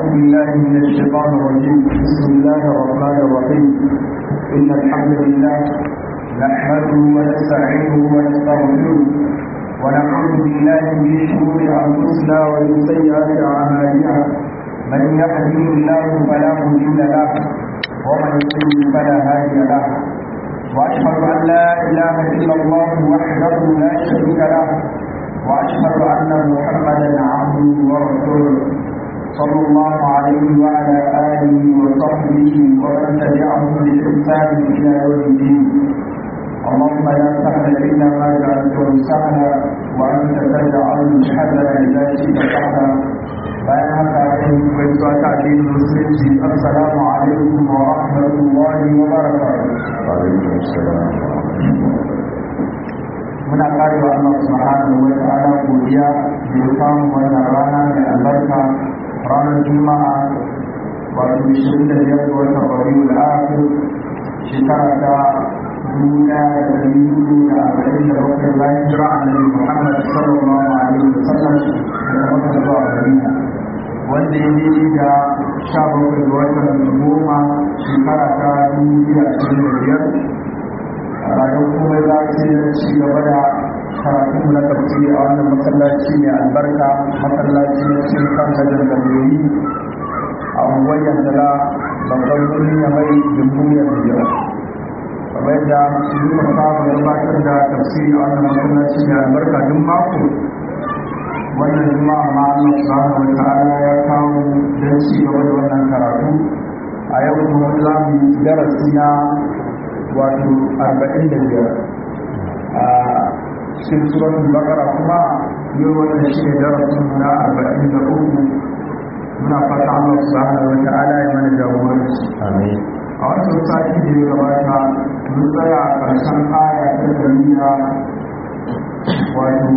بالله من الشيطان الرجيم بسم الله الرحمن الرحيم إن الحمد لله نحمده ونستعينه ونستغفره ونعوذ بالله من شرور أنفسنا ومن سيئات أعمالنا من يهده الله فلا مضل له ومن يضلل فلا هادي له وأشهد أن لا إله إلا الله وحده لا شريك له وأشهد أن محمدا عبده ورسوله صلى الله عليه وعلى آله وصحبه ومن تبعهم بإحسان إلى يوم الدين اللهم لا سهل إلا ما جعلته سهلا وأنت تجعل الحزن إذا شئت سهلا bayan haka yin gaisuwa ta addinin musulunci assalamu alaikum wa rahmatullahi wa barakatuh alaikum assalam muna karewa Allah subhanahu wa ta'ala godiya da ya samu wannan rana mai albarka ranar juma'a wato 25 ga watan rabiul akhir shekara ta dubu ɗaya da ɗari hudu da arba'in da bakwai bayan jira annabi Muhammad sallallahu alaihi wa sallam daga Makka zuwa Madina wanda ya yi da sha bakwai ga watan goma shekara ta dubu biyu da ashirin da biyar bayan kuma za su yi ci gaba da karatu na tafsiri a wannan masallaci mai albarka masallaci na cikin kan gajen galiyoyi a unguwar yandala babban birni ya mai jamhuriyar biyar kamar yadda muka saba gabatar da tafsiri a wannan masallaci mai albarka duk mako wannan juma'a ma Allah subhanahu wa ta'ala ya kawo don ci gaba da wannan karatu a yau kuma za mu yi darasi na wato arba'in da biyar a cikin suratul bakara kuma yau wannan shi ne darasin na arba'in da uku muna fata Allah subhanahu wa ta'ala ya mana jagoranci amin a wancan sati da ya gabata mun tsaya a ƙarshen aya ta dariya wato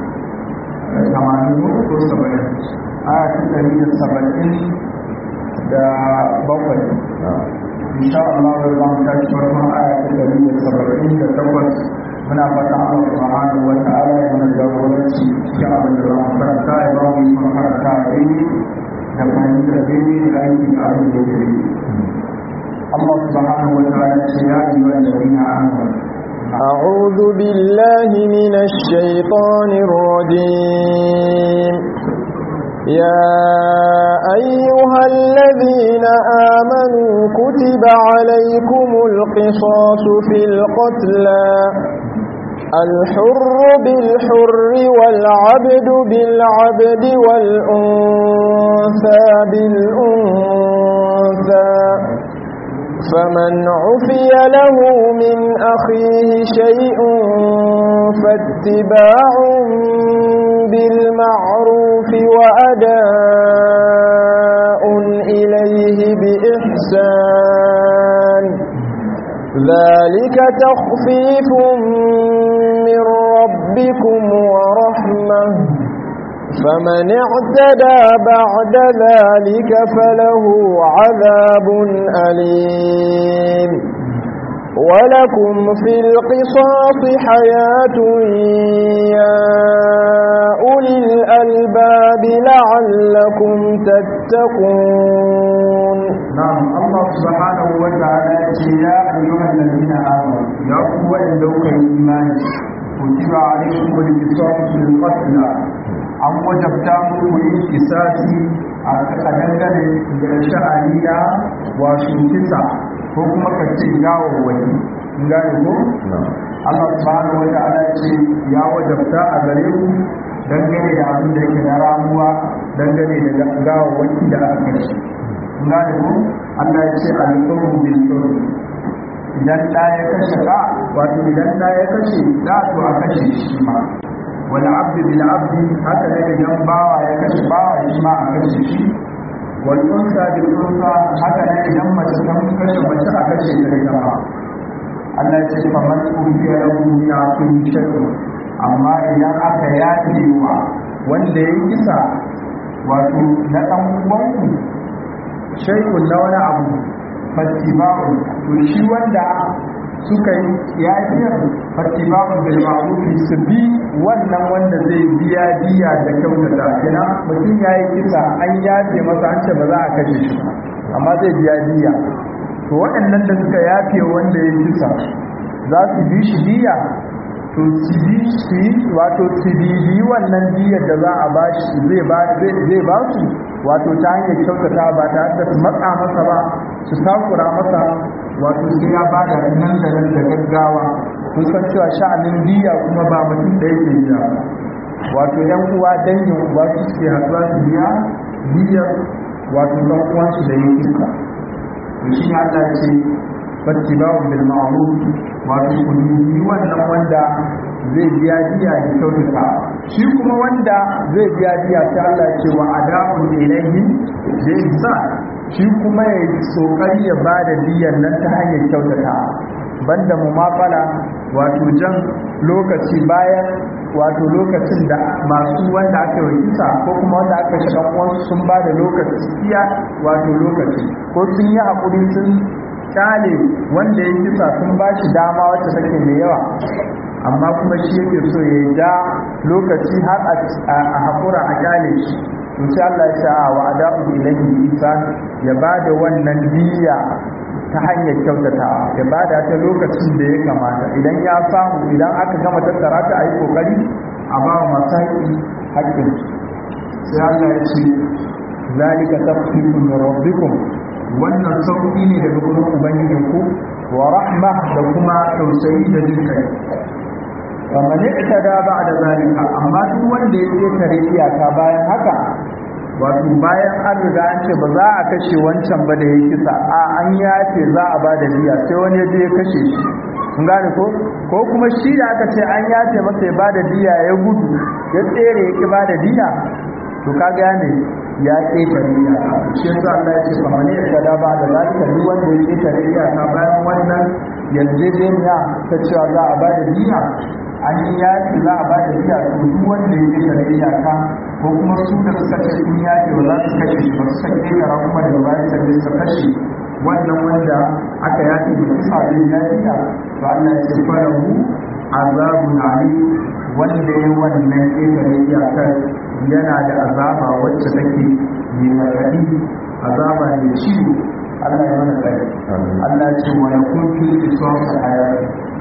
tamanin ko saba'in aya ta dari da saba'in da bakwai insha Allah da zamu tashi farkon aya ta dari da saba'in da takwas muna fata Allah subhanahu wa ta'ala ya mana jagoranci cikin abin da zamu karanta ya ba mu yi karanta a daidai da fahimtar daidai da aiki da abin da ya الله سبحانه وتعالى يا أيها الذين آمنوا أعوذ بالله من الشيطان الرجيم يا أيها الذين آمنوا كتب عليكم القصاص في القتلى الحر بالحر والعبد بالعبد والأنثى بالأنثى فمن عفي له من أخيه شيء فاتباع بالمعروف وأداء إليه بإحسان ذلك تخفيف من ربكم ورحمة فمن اعتدى بعد ذلك فله عذاب أليم ولكم في القصاص حياة يا أولي الألباب لعلكم تتقون نعم الله سبحانه وتعالى يا أيها الذين آمنوا يا قوة لوك الإيمان كتب عليكم القصاص في القتل an wajabta muku yin kisasi a dangane da sha'aniya wato kisa ko kuma ka ce gawawwaki gane ko Allah subhanahu wa ta'ala ce ya wajabta a gare ku dangane da abin da yake na ramuwa dangane da gawawwaki da aka kashe gane ko Allah ya ce al-qurbu bil qurb idan da ya kashe ka wato idan da ya kashe da to a kashe shi ma wal abdi bil abdi haka ne idan bawa ya kashe bawa shi ma a kashe shi wal unsa bil unsa haka ne idan mace ta kashe mace a kashe ta da ma Allah ya ce fa man ubiya lahu ya kun shay'un amma idan aka yafe wa wanda ya kisa wato na dan uwanku shay'un na wani abu fattiba'u to shi wanda suka yi yafiyar fattiba'un bil ma'ruf su bi wannan wanda zai biya diya da kyautata kina mutum yayi kisa an yafe masa an ce ba za a kashe shi amma zai biya diya to waɗannan da suka yafe wanda ya kisa za su bi shi diya to su bi su wato su bibi wannan diyar da za a bashi zai ba zai ba su wato ta hanyar kyautata ba ta da su matsa masa ba su takura masa wato sai ya ba da nan da nan da gaggawa kun san cewa sha'anin diya kuma ba mutum da yake biya wato yan uwa dangin uwa su suke haɗuwa su biya diyar wato ɗan uwansu da yin iska to shi ne Allah ce fattiba'u bil ma'ruf wato kulli wannan wanda zai biya diya da kyautata shi kuma wanda zai biya diya ta Allah ce wa adamu ilayhi zai sa shi kuma ya yi kokari ya bada diyan nan ta hanyar kyautata banda mumafala wato jan lokaci bayan wato lokacin da masu wanda aka yi kisa ko kuma wanda aka shi dan uwansu sun bada lokaci iya wato lokaci ko sun yi hakuri sun kyale wanda ya kisa sun ba shi dama wacce take mai yawa amma kuma shi yake so ya ja lokaci har a haƙura a kyale shi to sai Allah ya sa wa ada'u ilayhi ihsan ya bada wannan diya ta hanyar kyautata ya bada ta lokacin da ya kamata idan ya samu idan aka gama tattara ta ayi kokari a ba wa masu haƙƙi haƙƙin sai Allah ya ce zalika tafsirun min rabbikum wannan sauƙi ne daga gurin ubangijinku wa rahma da kuma tausayi da jin kai kamar ita da ba da zalika amma duk wanda ya ƙetare iyaka bayan haka wato bayan an riga an ce ba za a kashe wancan ba da ya kisa a an yace za a ba da diya sai wani ya je ya kashe shi kun gane ko ko kuma shi da aka ce an yace masa ya ba da diya ya gudu ya tsere ya ki ba da diya to ka gane ya ƙetare iyaka shi yasa Allah ya ce kamar ita da ba da zalika duk wanda ya ƙetare iyaka bayan wannan yarjejeniya ta cewa za a ba da diya an yi yaki za a ba da iya to duk wanda ya kira iyaka ko kuma su da suka ce sun yaki ba za su kashe shi ba su sake kira kuma daga baya sai su kashe wannan wanda aka yaki da kisa zai yaki to Allah ya ce fara mu azabun ali wanda ya wannan kira iyakar yana da azaba wacce take mai raɗaɗi azaba mai ciwo Allah ya mana tsari Allah ya ce wa yakun fil qisas hayat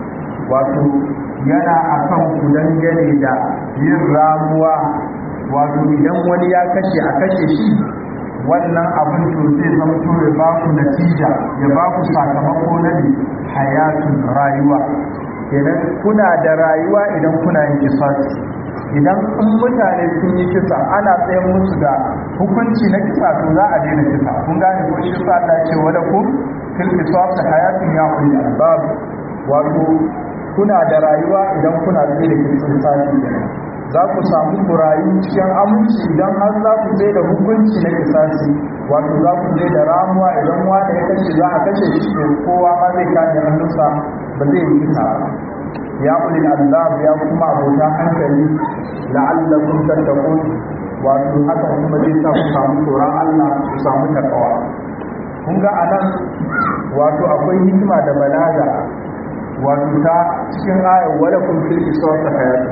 wato yana akan ku dangane da yin ramuwa wato idan wani ya kashe a kashe shi wannan abin to zai zamto ya ba ku natija ya ba ku sakamako na ne hayatun rayuwa kenan kuna da rayuwa idan kuna yin kisasi idan in mutane sun yi kisa ana tsayin musu da hukunci na kisa to za a daina kisa kun gane ko shi sa Allah ce wala kun fil qisas hayatun ya ulil albab wato kuna da rayuwa idan kuna tsaye da kirkin sati za ku samu ku rayu cikin aminci idan har za ku tsaye da hukunci na kisasi wato za ku tsaye da ramuwa idan wanda ya kashe za a kashe shi to kowa ma zai kame hannunsa ba zai yi kisa ba ya kuli azab ya kuma abota hankali la'allakum tattaqun wato haka kuma zai sa ku samu tsoron Allah ku samu takawa kun ga anan wato akwai hikima da balaga wato ta cikin ayar wadda kun fil isra ta hayatu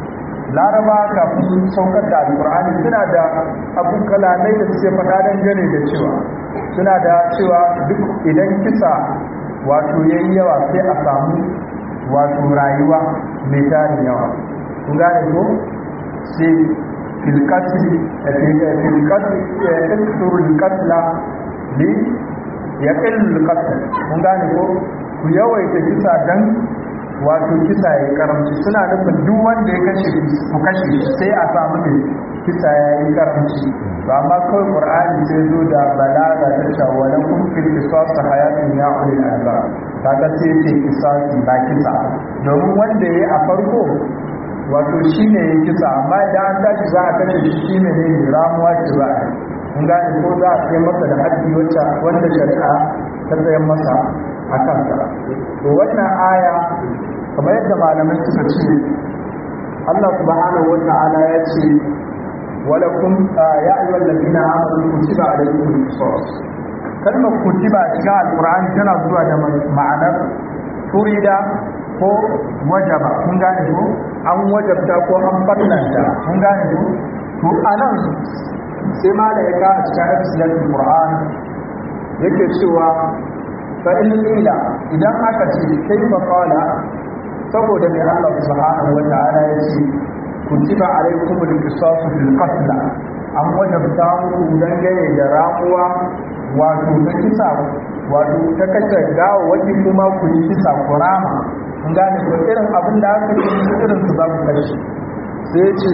laraba kafin saukar da alkur'ani suna da abun kalamai da suke faɗa don gane da cewa suna da cewa duk idan kisa wato yayi yawa sai a samu wato rayuwa mai tarin yawa kun gane ko sai filkatli filkatli ya kasuru katla li ya ƙillu katla kun gane ko ku yawaita kisa dan wato kisa ya karamci suna nufin duk wanda ya kashe ku kashe sai a samu ne kisa ya yi karamci ba ma kawai qur'ani sai zo da balaga ta cewa wala kun fil qisas hayatun ya ulil albab kaga sai ce qisasi ba kisa domin wanda yayi a farko wato shine ya kisa amma idan an tashi za a kashe shi shine ne ramuwa ce ba kun gane ko za a kai masa da haddi wacce wanda shari'a ta tsayan masa a kansa to wannan aya kamar yadda malamai suka ce Allah subhanahu wata'ala ya ce wala kun ya ayyuhal ladina amanu kutiba alaykum al-qisas kalmar kutiba cikin alqur'ani tana zuwa da ma'anar furida ko wajaba kun gane ko an wajabta ko an fallanta kun gane ko to anan sai mala ya ka cikin episode Qur'an yake cewa fa in ila idan aka ce kai fa qala saboda mai Allah subhanahu wa ta'ala ya ce kutiba alaykum al-qisas fil qatl an wajabta muku dangane da ramuwa wato ta kisa wato ta kashe gawa wani kuma ku yi kisa ku rama kun gane ko irin abin da aka yi irin su za ku kashe sai ce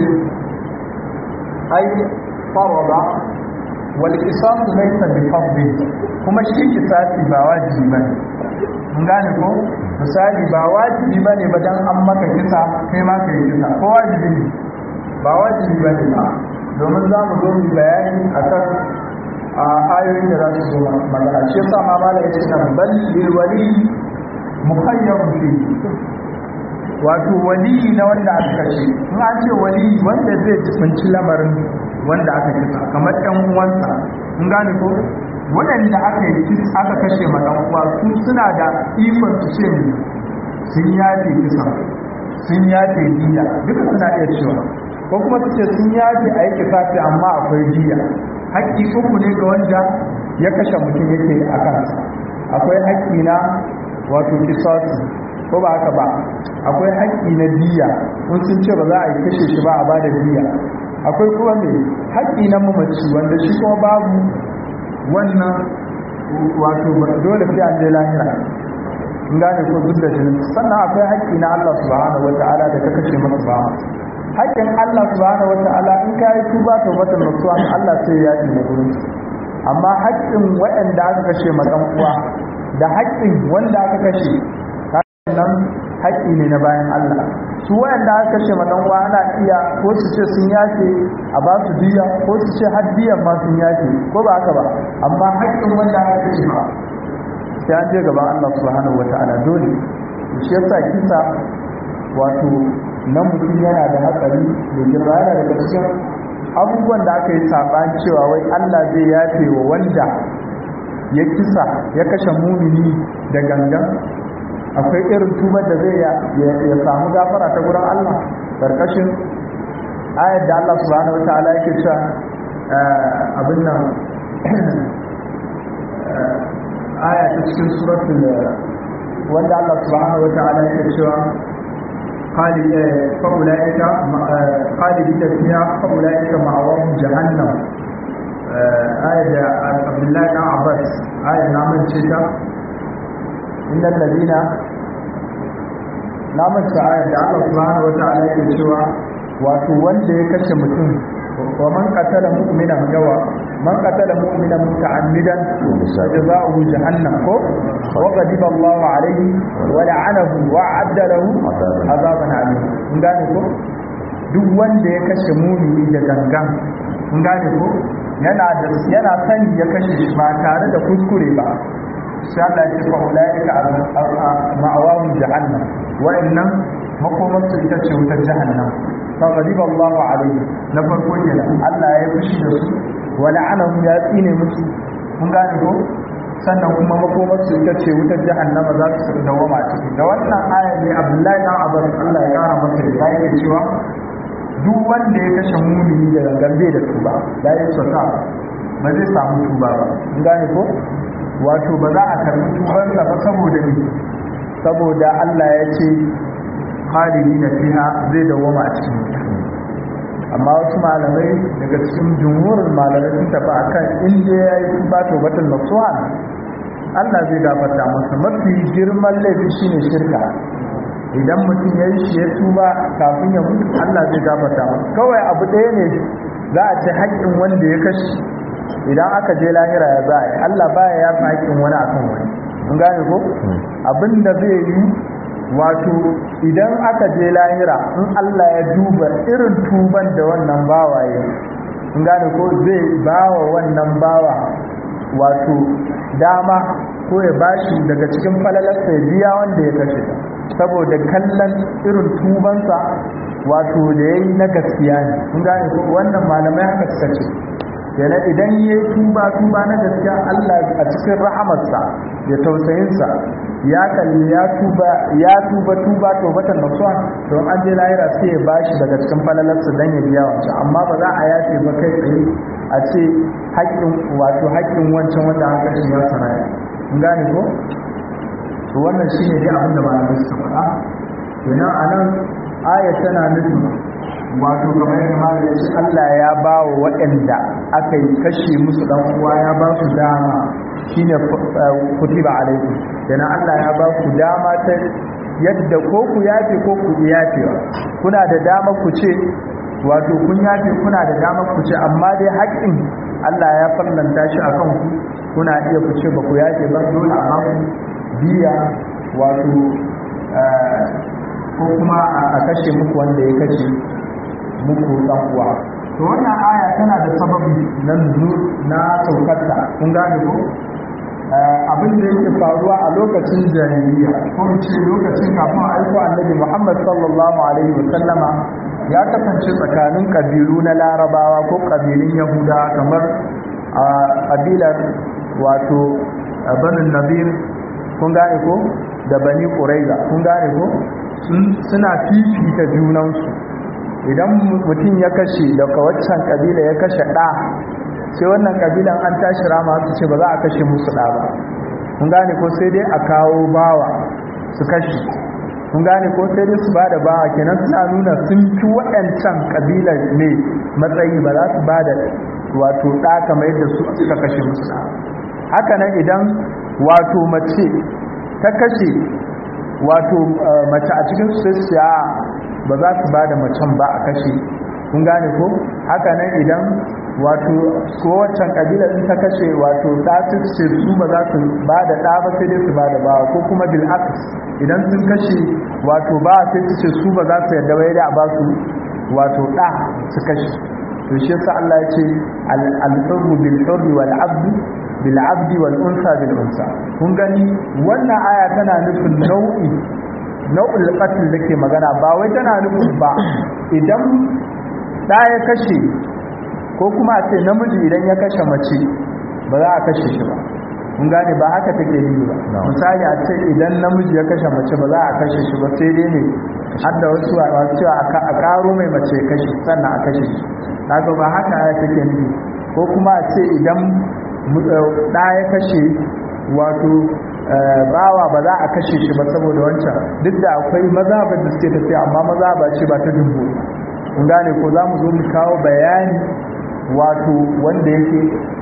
ai farada wal qisas laysa bi fardin kuma shi kisasi ba wajibi bane mun gane ko misali ba wajibi bane ba dan an maka kisa kai ma kai kisa ko wajibi ne ba wajibi bane ba domin za mu zo mu bayani akan a ayoyin da za su zo magana shi yasa ma mala yace nan bal lil wali mukhayyar fi wato wali na wanda aka kashe in an ce wali wanda zai tsinci lamarin wanda aka kisa kamar ɗan uwansa in gane ko waɗanda aka yi aka kashe ma ɗan uwa su suna da ikon su ce sun yafe kisa sun yafe diya duka suna iya cewa ko kuma su ce sun yafe a yi kisafi amma akwai diya haƙƙi uku ne ga wanda ya kashe mutum yake a kansa akwai haƙƙi na wato kisasi ko ba haka ba akwai haƙƙi na diya kun sun ce ba za a yi kashe shi ba a ba da diya akwai kuma mai haƙƙi na mamaci wanda shi kuma babu wannan wato dole sai an je lahira in gane ko duk da jinin sannan akwai haƙƙi na Allah subhanahu wata'ala da ka kashe masa ba haƙƙin Allah subhanahu wata'ala in ka yi tuba to mata nasuwa Allah sai ya yi na gurin amma haƙƙin waɗanda aka kashe ma ɗan uwa da haƙƙin wanda aka kashe nan haƙƙi ne na bayan Allah su waɗanda aka kashe ma ɗan uwa ana iya ko su ce sun yafe a ba su diya ko su ce har diyan ma sun yafe ko ba haka ba amma haƙƙin wanda aka kashe ba sai an je gaban Allah subhanahu wata'ala dole shi yasa kisa wato na mutum yana da hatsari da girma yana daga cikin abubuwan da aka yi saɓani cewa wai Allah zai yafe wa wanda ya kisa ya kashe mumini da gangan akwai irin tubar da zai ya samu gafara ta gurin Allah karkashin ayar da Allah subhanahu wataala yake cewa abin nan aya ta cikin suratul wanda Allah subhanahu wataala yake cewa خالد فأولئك خالدين فيها فأولئك مأواهم جهنم آية عبد الله بن عباس آية نعمل شتا إن الذين نعمل آية الله سبحانه وتعالى يقول wato wanda ya kashe mutum wa man qatala mu'minan yawa man qatala mu'minan muta'ammidan jazaohu jahannam ko wa ghadiba Allahu alayhi wa la'anahu wa 'adda lahu azaban alim kun gane ko duk wanda ya kashe mumini da gangan kun gane ko yana da yana sani ya kashe shi ba tare da kuskure ba sai Allah ya ce fa ulaika ma'awahum jahannam wa'annan makomarsu ita ce wutar jahannam فغضب الله عليه na farko kenan Allah ya fushi da su wa la'anahu ya tsine musu kun gane ko sannan kuma makomar su ita ce wutar jahannama za su dawama ciki da wannan ayar ne Abdullahi dan Abbas Allah ya kara masa da yake cewa duk wanda ya kashe mumini da gangan da tuba da ya sota ba zai samu tuba ba kun gane ko wato ba za a karbi tubansa ba saboda ni saboda Allah ya ce khalidi na fiha zai dawoma a cikin amma wasu malamai daga cikin jumhurin malamai sun tafi akan inda ya yi tuba to batun nasuhan Allah zai gafarta masa mafi girman laifi shine shirka idan mutum ya yi shi ya tuba kafin ya mutu Allah zai gafarta masa kawai abu ɗaya ne za a ce haƙƙin wanda ya kashe idan aka je lahira ya za a yi Allah baya ya fi haƙƙin wani akan wani mun gane ko abin da zai yi wato idan aka je lahira in Allah ya duba irin tuban da wannan bawa ya in gane ko zai bawa wannan bawa wato dama ko ya bashi daga cikin falalarsa ya biya wanda ya kashe saboda kallon irin tubansa wato da ya yi na gaskiya ne in gane ko wannan malamai haka suka ce yana idan ya yi tuba tuba na gaskiya Allah a cikin rahamarsa da tausayinsa ya kalli ya tuba ya tuba tuba tobatan nasuha to an je lahira sai ya bashi daga cikin falalarsa dan ya biya wancan amma ba za a yafe ba kai tsaye a ce haƙƙin wato haƙƙin wancan wanda aka shi ya saraya kun gane ko to wannan shine dai abin da malamai suka faɗa kenan anan aya tana nufin wato kamar yadda malam ya ce Allah ya ba wa waɗanda aka yi kashe musu dan uwa ya ba su dama shine kutiba alaikum kenan Allah ya ba ku dama ta yadda ko ku yafe ko ku yafewa kuna da dama ku ce wato kun yafe kuna da dama ku ce amma dai haƙƙin Allah ya farlanta shi akan ku kuna iya ku ce ba ku yafe ba dole a ku biya wato ko kuma a kashe muku wanda ya kashe muku dan uwa to wannan aya tana da sababi na na saukarta kun gane ko abin da yake faruwa a lokacin jahiliya ko ce lokacin kafin aiko annabi Muhammad sallallahu alaihi wasallama ya kasance tsakanin kabilu na larabawa ko kabilun yahuda kamar a kabilar wato banin nabir kun gane ko da bani quraiza kun gane ko suna fifita junansu idan mutum ya kashe daga waccan kabila ya kashe ɗa sai wannan kabilan an tashi rama su ce ba za a kashe musu ɗa ba kun gane ko sai dai a kawo bawa su kashe kun gane ko sai dai su ba da bawa kenan suna nuna sun fi waɗancan kabilar ne matsayi ba za su ba da wato ɗa kamar yadda su suka kashe musu ɗa haka nan idan wato mace ta kashe wato mace a cikin su ba za su ba da macen ba a kashe kun gane ko haka nan idan wato kowacan kabila in ta kashe wato ta ce su ba za su ba da ɗa ba sai dai su ba da ba ko kuma bil idan sun kashe wato ba sai su ce su ba za su yarda ba da a ba su wato ɗa su kashe to shi yasa Allah ya ce al-hurru bil hurri wal abdu bil abdi wal unsa bil unsa kun gani wannan aya tana nufin nau'i nau'ul qatl dake magana ba wai tana nufin ba idan da ya kashe ko kuma a ce namiji idan ya kashe mace ba za a kashe shi ba kun gane ba haka take yi ba misali a ce idan namiji ya kashe mace ba za a kashe shi ba sai dai ne har da wasu a cewa a karo mai mace kashe sannan a kashe shi kaga ba haka ya take nufi ko kuma a ce idan da ya kashe wato bawa ba za a kashe shi ba saboda wancan duk da akwai mazhabar da suke tafiya amma mazhaba ce ba ta dubu kun gane ko za mu zo mu kawo bayani wato wanda yake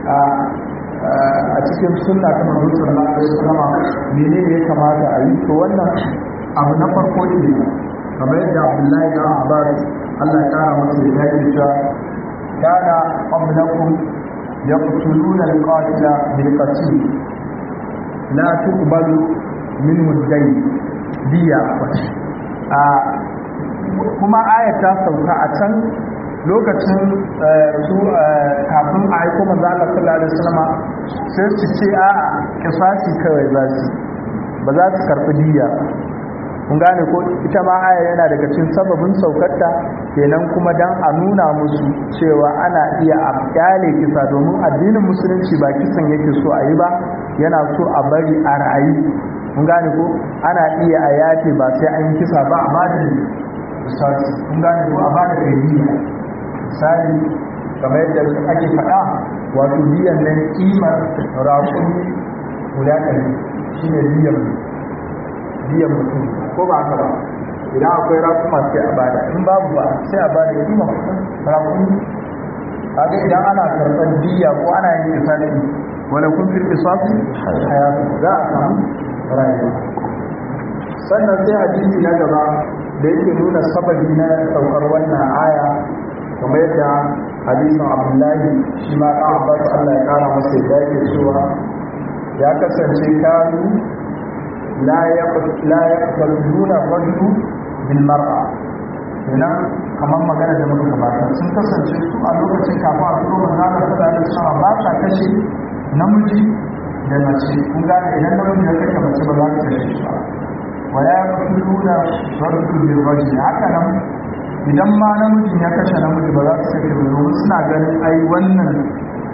a cikin sunna ta manzo sallallahu alaihi wasallam menene ya kamata a yi to wannan abu na farko ne kamar yadda Abdullahi da Abbas Allah ya kara masa da yake cewa kana qablakum yaqtuluna al-qatila bil qatl la tuqbalu minhu ad-dayn diya a kuma ayat ta sauka a can lokacin su kafin a aiko manzo Allah sallallahu alaihi wasallam sai su ce a kisasi kawai za su ba za su karbi diya kun gane ko ita ma aya yana daga cikin sababin saukarta kenan kuma dan a nuna musu cewa ana iya a kyale kisa domin addinin musulunci ba kisan yake so a yi ba yana so a bari a ra'ayi kun gane ko ana iya a yafe ba sai an kisa ba a ba da misali kun gane ko a ba da kariya misali kamar yadda ake faɗa wato biyan nan kimar raƙumi guda ɗari shi ne biyan biyan mutum ko ba haka ba idan akwai raƙuma sai a bada in babu ba sai a bada kimar raƙumi kaga idan ana karɓar biya ko ana yin kisasi wala kun fi kisasi hayatu za a samu rayuwa sannan sai hadisi na gaba da yake nuna sababi na saukar wannan aya kamar yadda hadisin abdullahi shi ma ɗan abbas allah ya kara masa yadda yake cewa ya kasance kanu la ya nuna rajulu bil mar'a kenan kamar magana da muka gabata sun kasance su a lokacin kafin a fito manzo Allah sallallahu alaihi wasallam ba sa kashe namiji da mace kun gane idan namiji ya kashe mace ba za ta kashe shi ba wala yaqtuluna rajulu bil rajul haka nan idan ma namijin ya kashe namiji ba za su kashe ba domin suna ganin ai wannan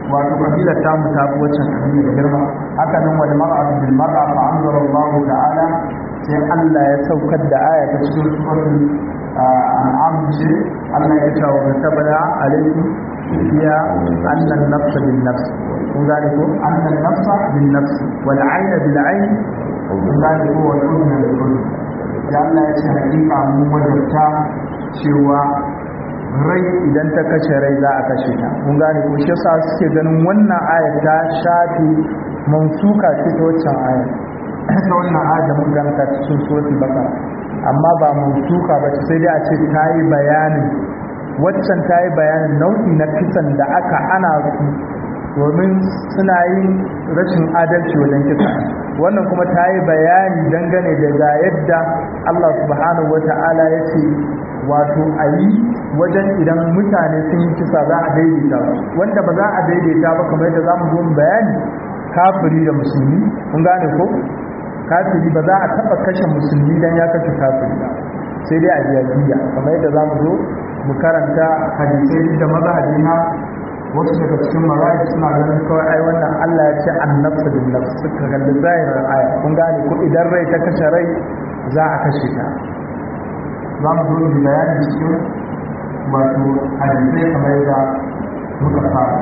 wato kabila ta mu ta fi waccan kabila girma haka nan wal mar'atu bil mar'a fa anzala Allah ta'ala sai Allah ya saukar da aya ta cikin suratul an'am ce Allah ya ce wa tabana alaikum fiya annan nafsa bin nafs kun gane ko annan nafsa bin nafs wal ayna bil ayn kun gane ko wal udhna bil udhn da Allah ya ce hakika mun wajabta cewa rai idan ta kashe rai za a kashe ta mun gane ko shi yasa suke ganin wannan ayar ta shafi mansuka ce ta waccan ayar ta wannan ayar da mun ganta cikin suratul baqara amma ba mansuka ba sai dai a ce ta yi bayanin waccan ta yi bayanin nau'i na kisan da aka ana su domin suna yin rashin adalci wajen kisa wannan kuma ta yi bayani dangane da ga yadda Allah subhanahu wa ta'ala ya ce wato a yi wajen idan mutane sun yi kisa za a daidaita wanda ba za a daidaita ba kamar yadda za mu zo bayani kafiri da musulmi kun gane ko kafiri ba za a taba kashe musulmi dan ya kashe kafiri sai dai a biya biya kamar yadda za mu zo mu karanta hadisai da mazhabi na wasu daga cikin mazhabi suna ganin kawai ai wannan Allah ya ce annabta bin nafs suka kalli zahirin aya kun gane ko idan rai ta kashe rai za a kashe ta za mu zo mu bayani cikin wato hadisai kamar yadda muka fara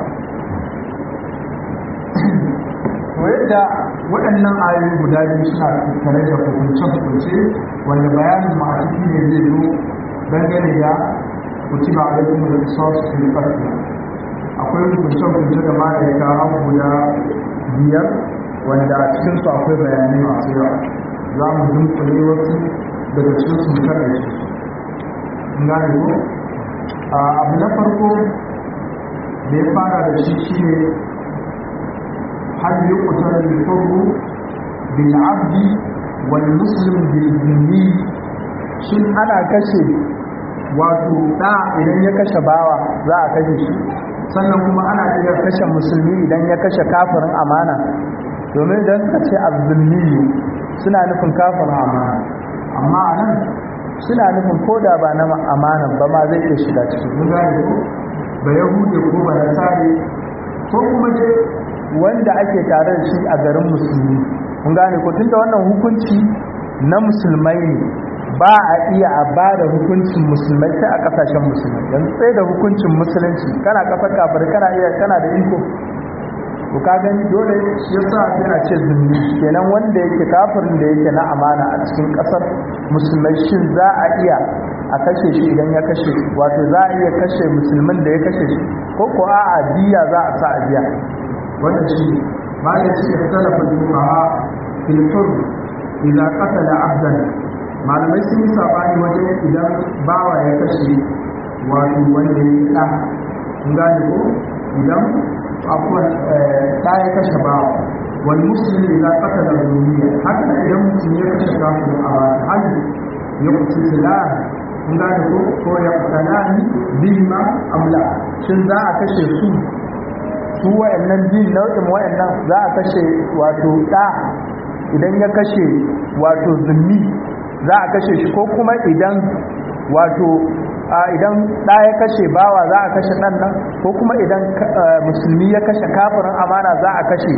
to yadda waɗannan ayoyi guda biyu suna tattare da hukunce-hukunce wanda bayanin ma a ciki ne zai zo dangane da kutiba alaikum da qisas fil qatl akwai hukunce-hukunce da ma ya kawo guda biyar wanda a cikin su akwai bayanai masu yawa za mu dunkule wasu daga cikin su mutane su gane ko abu na farko da ya fara da shi shine هل يقتل الحر بالعبد والمسلم بالذمي shin ana kashe wato da idan ya kashe bawa za a kashe shi sannan kuma ana iya kashe musulmi idan ya kashe kafirin amana domin idan ka ce azzulmi suna nufin kafirin amana amma a nan suna nufin koda ba na amanan ba ma zai iya shiga cikin mun gane ko ba yahude ko ba nasare ko kuma dai wanda ake tare da shi a garin musulmi kun gane ko tunda wannan hukunci na musulmai ne ba a iya a ba da hukuncin musulmai sai a kasashen musulmai yanzu sai da hukuncin musulunci kana kasar kafir kana iya kana da iko to ka gani dole shi yasa yana ce zumbi kenan wanda yake kafirin da yake na amana a cikin kasar musulmai shin za a iya a kashe shi idan ya kashe wato za a iya kashe musulmin da ya kashe shi ko ko a'a biya za a sa a biya wanda shi ba ya ce ya talafa juma'a filfur idan qatala abdan malamai sun yi sabani wajen idan bawa ya kashe wato wanda ya yi ɗa kun gane ko idan akwai ɗa ya kashe bawa wani musulmi idan qatala duniya haka idan mutum ya kashe kafin a hali ya kuci filan kun gane ko ko ya kusanani bima amla shin za a kashe su su wa'annan biyun nau'in wa'annan za a kashe wato ɗa idan ya kashe wato zummi za a kashe shi ko kuma idan wato idan ɗa ya kashe bawa za a kashe ɗan nan ko kuma idan musulmi ya kashe kafirin amana za a kashe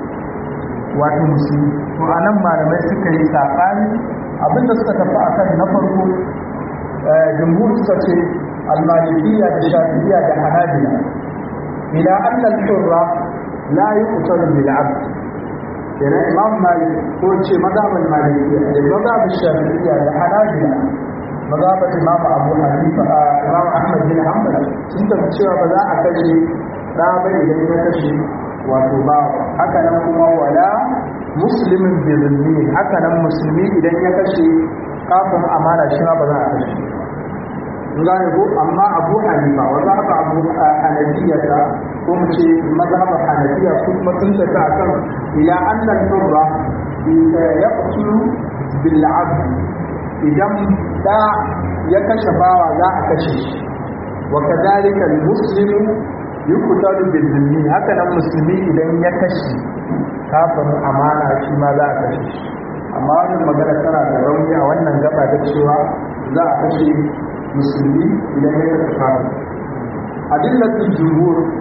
wato musulmi to a nan malamai suka yi saɓani abinda suka tafi a kan na farko jumhur suka ce almalikiya da shafi'iya da hanabila إلى أن الحر لا يقتل بالعبد يعني إمام مالك قول شيء مذهب المالكية المذهب الشافعية الحنابلة مذهب الإمام أبو حنيفة إمام أحمد بن حنبل سنت cewa ba za a kashe ɗa ba idan ya kashe wato ba haka nan kuma wala muslimin bi zulmi haka nan musulmi idan ya kashe kafin amana shi ma ba za a kashe gane ko amma abu hanifa wa za ka abu hanafiya ta ko mu ce mazhab hanafiya ko kuma sun ta ta kan ila annal hurra yaqtulu bil abd idan da ya kashe bawa za a kashe shi wa kadhalika al muslimu yuqtalu bil dhimmi haka nan musulmi idan ya kashe kafin amana shi ma za a kashe shi amma wannan magana tana da rauni a wannan gaba da cewa za a kashe musulmi idan ya kashe kafin adillatul jumhur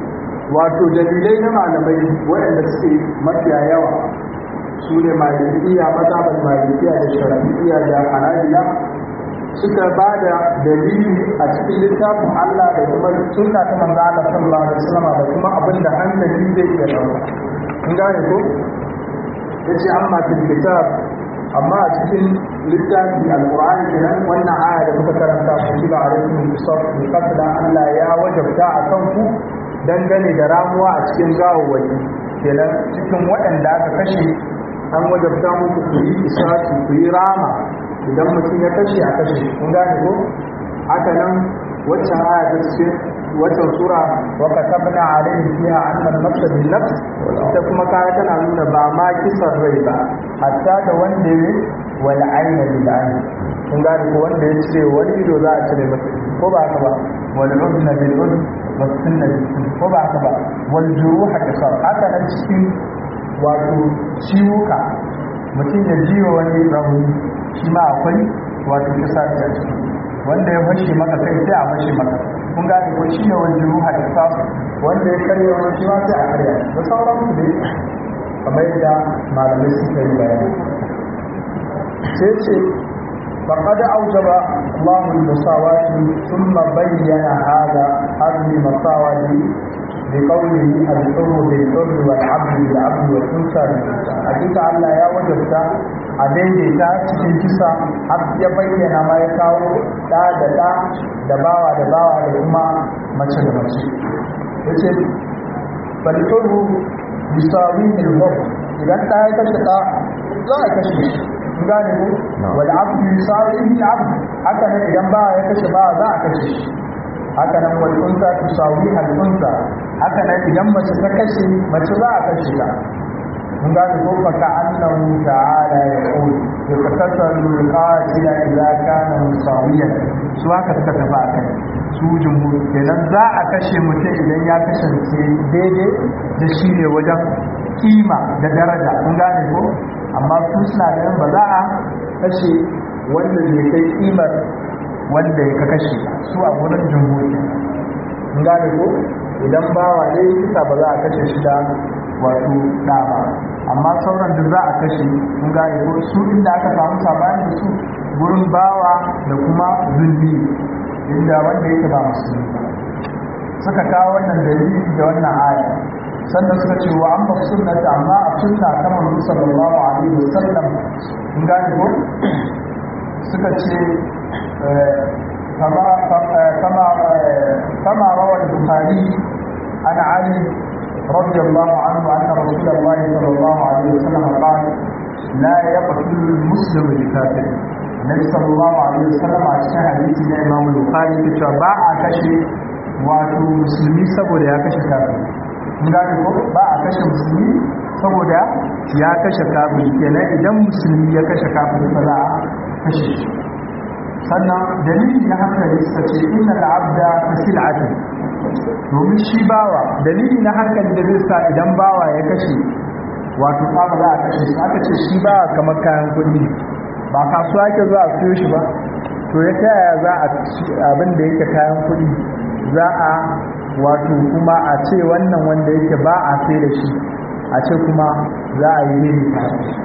wato dalilai na malamai waɗanda suke mafiya yawa su ne malikiya mazhabar malikiya da shafi'iya da hanabila suka ba da dalili a cikin littafin Allah da kuma sunna ta manzo Allah sallallahu alaihi wasallam da kuma abin da hankali zai iya dauka kun gane ko yace amma fil kitab amma a cikin littafi alqur'ani kenan wannan aya da muka karanta ku shiga alaikum qisas bi qatla Allah ya wajabta a kanku dangane da ramuwa a cikin gawawwaki kenan cikin waɗanda aka kashe an wajabta muku ku yi isaki ku yi rama idan mutum ya kashe a kashe kun gane ko haka nan waccan aya ta cikin waccan sura wa katabna alayhi fiha anna an-nafs bil nafs ita kuma kaya tana nuna ba ma kisan rai ba hatta da wanda ya wal ayna bil ayn kun gane ko wanda ya ce wani ido za a cire masa ko ba haka ba wal udna bil udn was sunna bil sunna ko ba haka ba wal juruha qisar haka nan cikin wato ciwuka mutum ya jiwa wani rauni shi ma akwai wato kisa da ciki wanda ya fashe maka kai sai a fashe maka kun gane ko shi ne wani ruha da sa wanda ya karya wani shi ma sai a karya da sauran su dai kamar yadda malamai suka yi bayani sai ce فقد أوجب الله المساواة ثم بين هذا هذه المساواة بقوله الحر بالحر والعبد بالعبد والانثى بالانثى حقيقه Allah ya wajabta a daidaita cikin kisa har ya bayyana ma ya kawo da da da da bawa da bawa da kuma mace da mace yace bal turhu bisawi al idan ta ya kashe ta za a kashe shi gane ko wal abdu bisawi al abd haka ne idan bawa ya kashe bawa za a kashe shi haka nan wal unsa tusawi al unsa haka nan idan mace ta kashe mace za a kashe ta mun gane ko fa ka annahu ta'ala ya qul yakatasalu al-qatila idza kana musawiyan su haka suka tafi a kai su jumhur kenan za a kashe mutum idan ya kasance daidai da shi ne wajen kima da daraja mun gane ko amma su suna ganin ba za a kashe wanda bai kai kimar wanda ya kashe su a wurin jumhuri mun gane ko idan bawa ne kisa ba za a kashe shi da wato da ba amma sauran da za a kashe mun gane ko su inda aka samu sabani da su gurin bawa da kuma zulmi inda wanda yake ba musulmi ba suka kawo wannan dalili da wannan aya sannan suka ce wa amma sunnata amma a sunna ta manzo sallallahu alaihi wasallam mun gane ko suka ce كما كما كما روى البخاري عن علي رضي الله عنه ان رسول الله صلى الله عليه وسلم قال لا يقتل المسلم الكافر النبي صلى الله عليه وسلم a cikin hadisi na Imam Bukhari ke cewa ba a kashe wato musulmi saboda ya kashe kafiri mun gane ko ba a kashe musulmi saboda ya kashe kafiri kenan idan musulmi ya kashe kafiri ba za a kashe shi sannan dalili na hankali suka ce inna al'abda sil'atun domin shi bawa dalili na hankali da zai sa idan bawa ya kashe wato ba za a kashe shi aka ce shi bawa kamar kayan kuɗi ba kasuwa ke zuwa a siyo shi ba to ya ta yaya za a abin da yake kayan kuɗi za a wato kuma a ce wannan wanda yake ba a sai da shi a ce kuma za a yi ne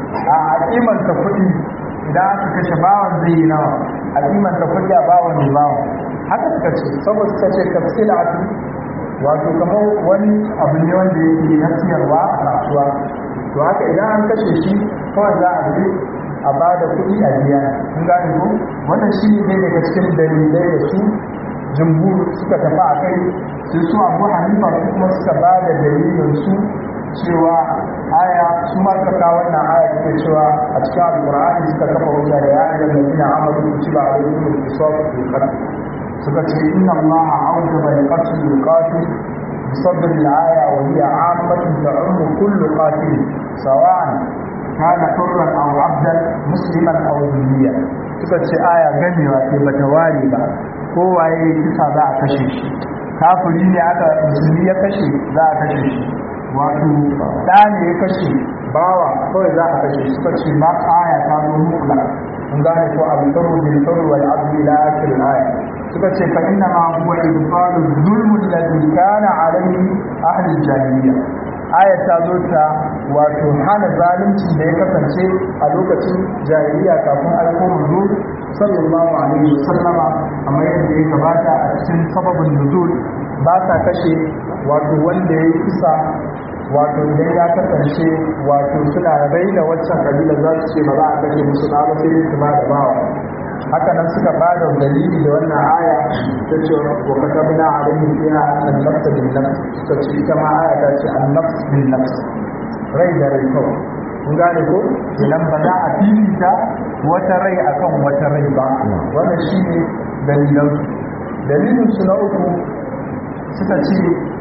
a kimanta kuɗi idan aka kashe bawan zai yi nawa a kimanta kuɗi a bawan ne bawan haka suka ce saboda suka ce tafsila a wato kamar wani abu ne wanda yake na siyarwa a kasuwa to haka idan an kashe shi kawai za a je a ba da kuɗi a biya kun gane ko wannan shi ne daga cikin dalilai da su jumhur suka tafi a kai sai su abu hanifa su kuma suka ba da dalilin su cewa aya su ma suka kawo wannan aya suke cewa a cikin alƙur'ani suka kafa wuta da ya ayyukan ladina amanu kutiba alaykum al-qisas fil qatl suka ce inna allaha awjaba al-qatl al-qatil بصدر الآية وهي عامة تعم كل قاتل سواء كان حرا أو عبدا مسلما أو ذميا suka ce aya gamewa ce bata ware ba kowaye kisa za a kashe shi kafiri ne aka musulmi ya kashe za a kashe shi wato ɗa ne ya kashe bawa kawai za a kashe shi suka ce ma aya ta zo mukla kun gane ko abu tsaro bil tsaro wal abdu ila akhir aya suka ce fa inna ma huwa ibtalu zulmu alladhi kana alayhi ahli jahiliya aya ta zo ta wato hana zalunci da ya kasance a lokacin jahiliya kafin aiko manzo sallallahu alaihi wasallama kamar yadda ya gabata a cikin sababin nuzul ba sa kashe wato wanda ya kisa wato idan ya kasance wato suna raina waccan kabila za su ce ba za a kashe musu na ba sai su ba da bawa haka nan suka ba da dalili da wannan aya ta ce wa katabna alaihi fiha an nafsa bin nafs suka ce ita ma aya ta ce an nafs bin nafs rai da rai kawai kun gane ko idan ba za a fifita wata rai akan wata rai ba wannan shine dalilan dalilin su na uku suka ce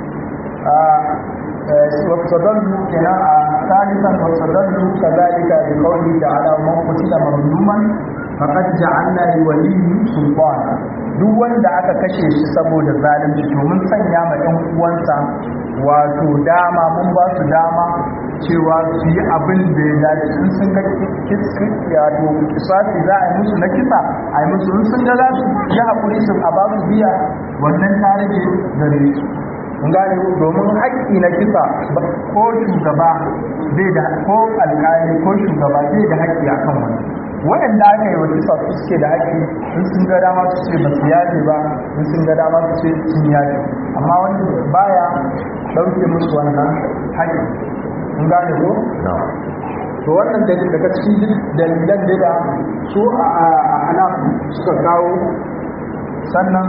واستدلوا كنا ثالثا واستدلوا كذلك بقوله تعالى ومن قتل مظلوما فقد جعلنا لوليه سلطانا duk wanda aka kashe shi saboda zalunci to mun sanya ma ɗan uwansa wato dama mun ba su dama cewa su yi abin da ya dace in sun ga wato kisasi za a yi musu na kisa a yi musu in sun ga za su yi haƙuri su a ba su biya wannan ta rage gare su gane domin haƙƙi na kisa ko shugaba zai da ko alƙali ko shugaba zai da haƙƙi a kan wani waɗanda aka yi wa kisa su suke da haƙƙi in sun ga dama su ce ba su yaje ba in sun ga dama su ce sun yaje amma wani baya ɗauke musu wannan haƙƙi kun gane ko to wannan daga cikin dalilan da su a hanaf suka kawo sannan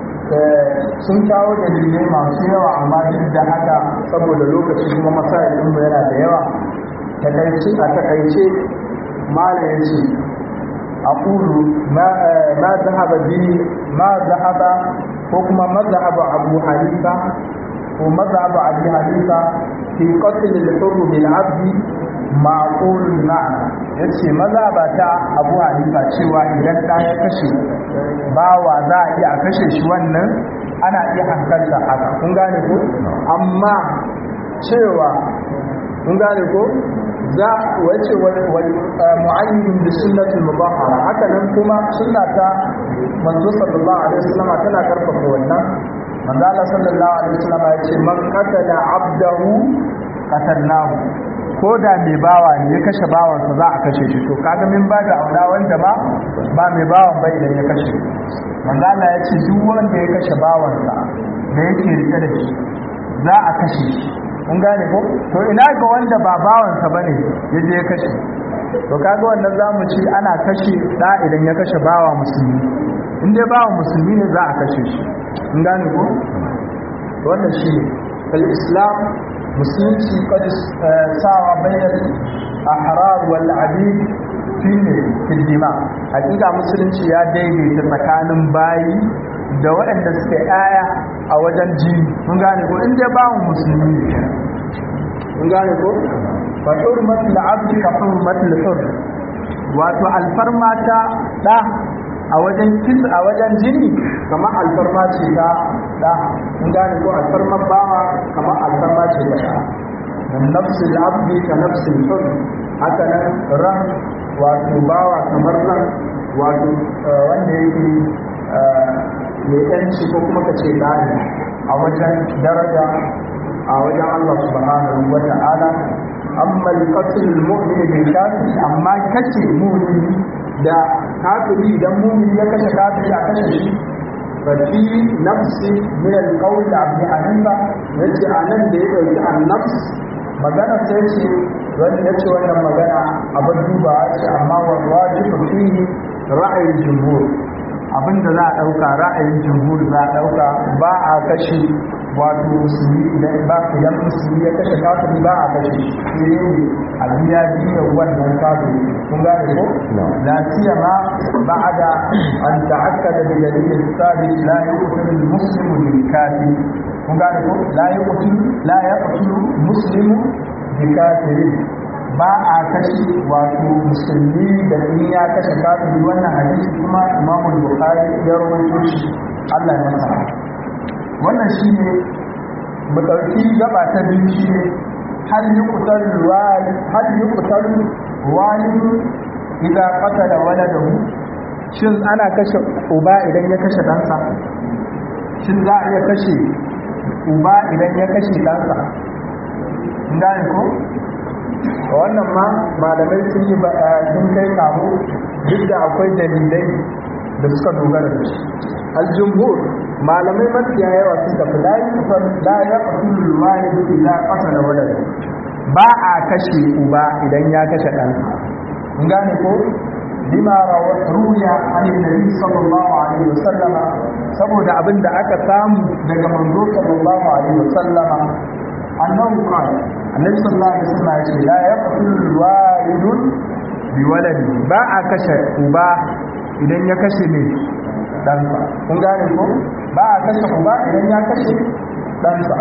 sun kawo dalilai masu yawa amma duk da haka saboda lokaci kuma masayin yana da yawa takaice a takaice mala ya ce a ƙulu ma zahaba biyu ma zahaba ko kuma mazhaba abu hanifa ko mazhaba abu hanifa fi qatl al-hurr bil 'abd ma'qul ma'ana yace mazhaba ta abu hanifa cewa idan da ya kashe bawa za a iya kashe shi wannan ana iya hankalta haka kun gane ko amma cewa kun gane ko za wace mu'ayyin da sunnatul mubahara haka nan kuma sunnata manzo sallallahu alaihi wasallam tana karfafa wannan manzo Allah sallallahu alaihi wasallam ya ce man qatala abdahu qatalnahu ko da mai bawa ne ya kashe bawansa za a kashe shi to kaga min ba da aura wanda ba ba mai bawan bai idan ya kashe manzo Allah ya ce duk wanda ya kashe bawansa da yake rike da shi za a kashe shi kun gane ko to ina ga wanda ba bawansa bane ya je ya kashe to kaga wannan zamu ci ana kashe da idan ya kashe bawa musulmi in dai bawa musulmi ne za a kashe shi kun gane ko wannan shi ne islam musulunci kad sawa bayan ahrar wal abid shine fiddima hakika musulunci ya daidaita tsakanin bayi da waɗanda suke aya a wajen jini mun gane ko inda bawon musulmi ne mun gane ko fa hurmatul abdi ka hurmatul hur wato alfarma ta da a wajen kin a wajen jini kamar alfarma ce ta da mun gane ko alfarma bawa kamar alfarma ce ta da dan nafsul abdi ka nafsul hur haka nan ran wato bawa kamar ran wato wanda yake mai yanci ko kuma kace dani a wajen daraja a wajen Allah subhanahu wa ta'ala amma al-qatl al-mu'min bil kafir amma kace mu'mini da kafiri idan mu'mini ya kashe kafiri a kashe shi fafi nafsi min al-qawl Abu Hanifa yace anan da ya dauki an-nafs magana sai ce wanda yace wannan magana abin duba ce amma wa wajibu fihi ra'ayin jumhur abinda za a ɗauka ra'ayin jumhur za a ɗauka ba a kashe wato musulmi idan ba idan musulmi ya kashe kafiri ba a kashe shi ne a biya biya wannan kafiri kun gane ko la siyama ba'da an ta'akkada bi dalilin sabit la yuqtilu al-muslimu bil kafir kun gane ko la yuqtilu la yaqtulu muslimu bi kafirin ba a kashe wato musulmi da in ya kashe kafiri wannan hadisi kuma imamu bukhari ya rawaito shi Allah ya masa wannan shine mu dauki gaba ta biyu shine hal yuqtal wali hal yuqtal wali idza qatala waladahu shin ana kashe uba idan ya kashe ɗansa shin za a iya kashe uba idan ya kashe ɗansa gane ko wannan ma malamai sun yi sun kai kamu duk da akwai dalilai da suka dogara da shi aljumhur malamai mafiya yawa sun tafi la ya fasulul walidu illa qatala walad ba a kashe uba idan ya kashe ɗansa kun gane ko lima ruya an nabi sallallahu alaihi wasallama saboda abin da aka samu daga manzo sallallahu alaihi wasallama annahu qala annabi sallallahu alaihi wasallam ya ce la yaqtul walidun bi waladi ba a kashe uba idan ya kashe ne ɗansa kun gane ko ba a kashe uba idan ya kashe ɗansa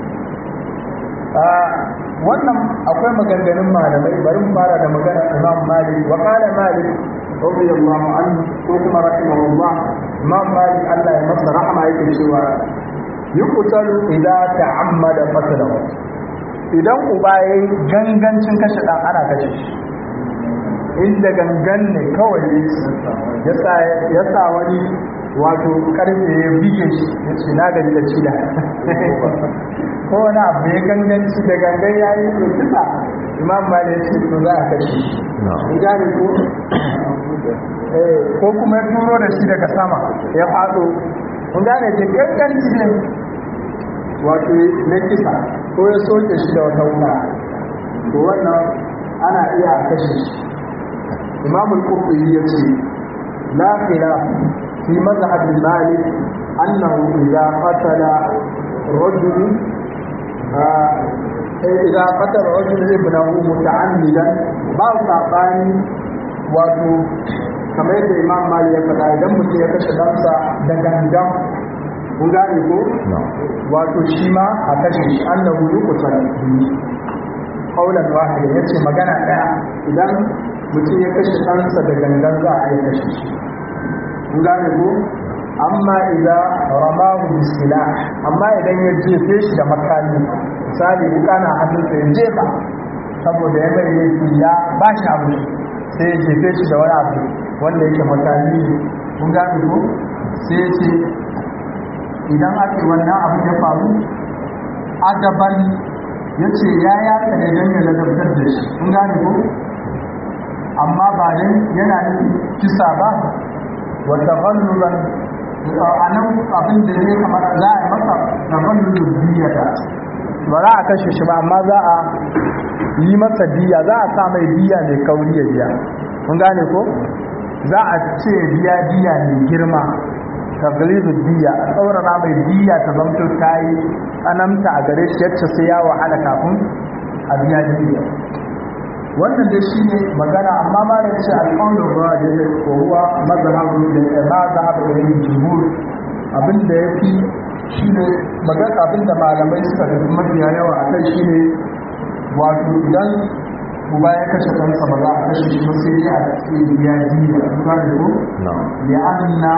wannan akwai maganganun malamai bari mu fara da magana imam malik wa qala malik radiyallahu anhu ko kuma rahimahullah imam malik Allah ya masa rahama yake cewa yuqtalu idza ta'ammada qatlahu idan uba yayi gangancin kashe dan ana kashe shi inda gangan ne kawai ya sa wani wato karfe ya bige shi ya ce na gari da cida ko wani abu ya ganganci da gangan ya yi to kisa imam ma ya ce to za a kashe shi in gane ko ko kuma ya turo da shi daga sama ya faɗo in gane ce ganganci ne wato na kisa ko ya soke shi da wata wuta to wannan ana iya kashe shi imam al-qurtubi yace la khilaf fi mazhab malik annahu idza qatala rajul idza qatala rajul ibnahu muta'ammidan ba sabani wato kamar yadda imam malik ya faɗa idan mutum ya kashe ɗansa da gangan kun gane ko wato shi ma a kashe shi annahu yuqtal qawlan wahida yace magana daya idan mutum ya kashe ɗansa da gangan za a yi kashe shi kun gane ko amma idan ramahu bisila amma idan ya jefe shi da makami misali wuka na hannunsa ya jefa saboda ya mai laifi ya ba shi abu sai ya jefe shi da wani abu wanda yake makami ne kun gane ko sai ya ce idan ake wannan abu ya faru adaban ya ce ya yaka ne don ya ladabtar da shi kun gane ko amma ba dan yana yin kisa ba wa taghalluban anan abin da zai kamar za a yi masa taghallubu diyata ba za a kashe shi ba amma za a yi masa diya za a sa mai diya mai kauri ya biya kun gane ko za a ce biya diya mai girma taglizu diya a tsaurara mai diya ta zamto ta yi tsananta a gare shi yacce sai ya wahala kafin a biya diya wannan dai shi ne magana amma ma da ce alƙawar ruwa da ya ko ruwa mazhabu da ya ma zahabu da yin jumhur abin da ya fi shi ne magana abin da malamai suka tafi mafiya yawa a kai shi ne wato idan uba ya kashe kansa ba za a kashe shi ba sai dai a ce ya ji da kuma da ko ya anna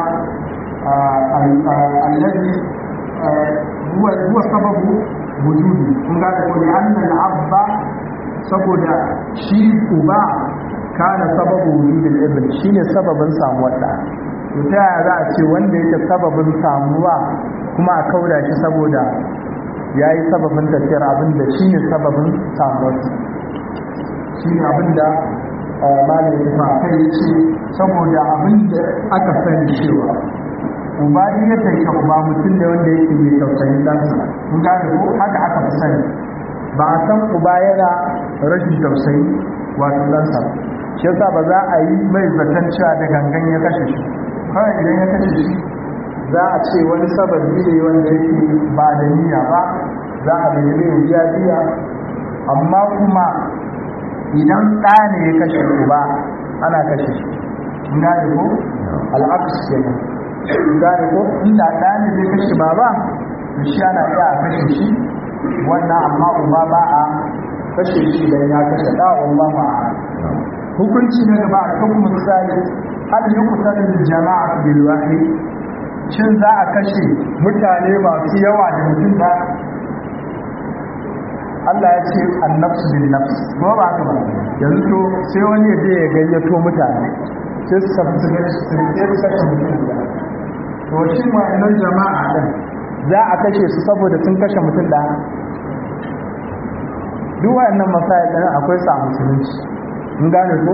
allazi huwa huwa sababu wujudi kun ga ko ya anna al-abba saboda shi uba kana sababu wujudin ibn shine sababin samuwar da to ta yaya za a ce wanda yake sababin samuwa kuma a kauda shi saboda yayi sababin tafiyar abin da shine sababin samuwar shine abin da malamin ya fa kai yace saboda abin da aka sani cewa uba ne ya take uba mutum ne wanda yake mai tausayin ɗansa kun gane ko haka aka fi sani ba a san uba yana rashin tausayi wato ɗansa shi yasa ba za a yi mai zaton cewa da gangan ya kashe shi kawai idan ya kashe shi za a ce wani sababi ne wanda yake ba da niyya ba za a bai mai biya biya amma kuma idan ɗa ne ya kashe uba ana kashe shi in gane ko al'aks kenan in gane ko inda ɗa ne zai kashe baba shi ana iya a kashe shi wannan amma uba ba a kashe shi idan ya kashe da wallah ma hukunci na gaba a kan misali hal yuqtalu bil jama'a bil wahid shin za a kashe mutane masu yawa da mutum da Allah ya ce annafsu bin nafs ko ba haka ba yanzu to sai wani ya je ya gayyato mutane sai su tafi su gaci su sai su kashe mutum guda to shi wa'annan jama'a din za a kashe su saboda sun kashe mutum ɗaya duk wa'annan masayar ɗin akwai sa musulunci in gane ko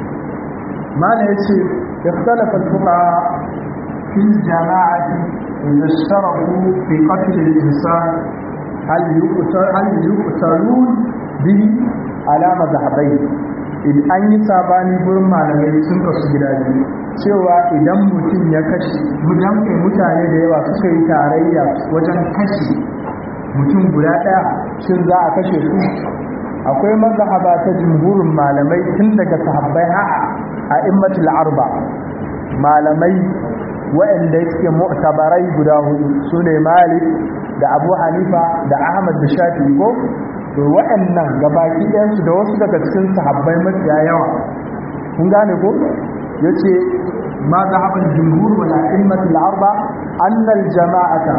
mana ya ce ikhtalafa al-fuqaha fi jama'ati idza ishtaraku fi qatl al-insan hal yuqtal hal yuqtalun bi ala madhhabai in an yi sabani gurin malamai sun kasu gida biyu cewa idan mutum ya kashe mutum mutane da yawa suka yi tarayya wajen kashe mutum guda ɗaya shin za a kashe su akwai mazhaba ta jumhurin malamai tun daga sahabbai ha'a a immatul arba malamai waɗanda suke mu'tabarai guda hudu sune malik da abu hanifa da ahmad da shafi ko to waɗannan gabaki ɗayansu da wasu daga cikin sahabbai mafiya yawa kun gane ko yace ma zahaban jumhur wal a'immatul arba annal jama'ata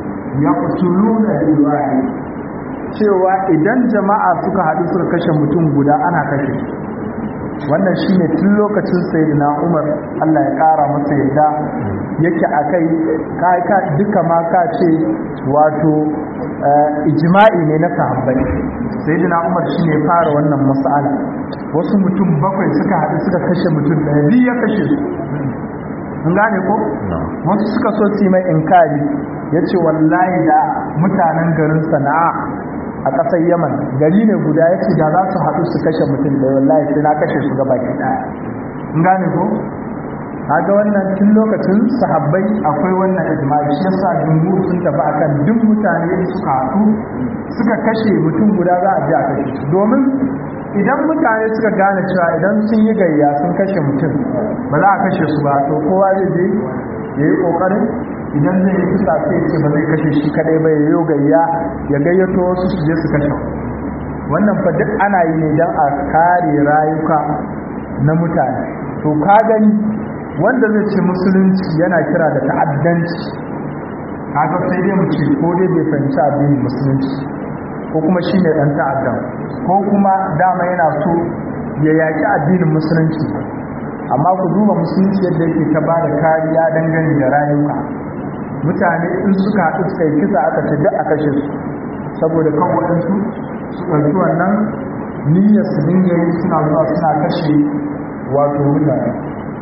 yaqtuluna bil wahid cewa idan jama'a suka haɗu suka kashe mutum guda ana kashe wannan shine tun lokacin sayyidina Umar Allah ya ƙara masa yadda yake akai kai ka duka ma ka ce wato ijma'i ne na sahabbai sayyidina Umar shine fara wannan mas'ala wasu mutum bakwai suka haɗu suka kashe mutum ɗaya biyu ya kashe su an gane ko wasu suka so su yi mai inkari ya ce wallahi da mutanen garin sana'a a ƙasar yaman gari ne guda ya ce da za su haɗu su kashe mutum da wallahi sai na kashe su gaba ki ɗaya in gane ko ga wannan tun lokacin sahabbai akwai wannan ijma'i shi yasa jumhur sun tafi akan duk mutane suka haɗu suka kashe mutum guda za a je a kashe su domin idan mutane suka gane cewa idan sun yi gayya sun kashe mutum ba za a kashe su ba to kowa zai je ya yi ƙoƙarin idan zai yi kusa sai ce ba zai kashe shi kadai ba ya yi gayya ya gayyato wasu su je su kashe wannan fa duk ana yi ne don a kare rayuka na mutane to ka gani wanda zai ce musulunci yana kira da ta'addanci kaga sai dai mu ce ko dai bai fahimci addinin musulunci ko kuma shi ne ɗan ta'addan ko kuma dama yana so ya yaƙi addinin musulunci amma ku duba musulunci yadda yake ta ba da kariya dangane da rayuka mutane in suka haɗu suka yi kisa aka ce duk a kashe su saboda kan waɗansu su ɗauki wannan niyyar su dinga yi suna zuwa suna kashe wato mutane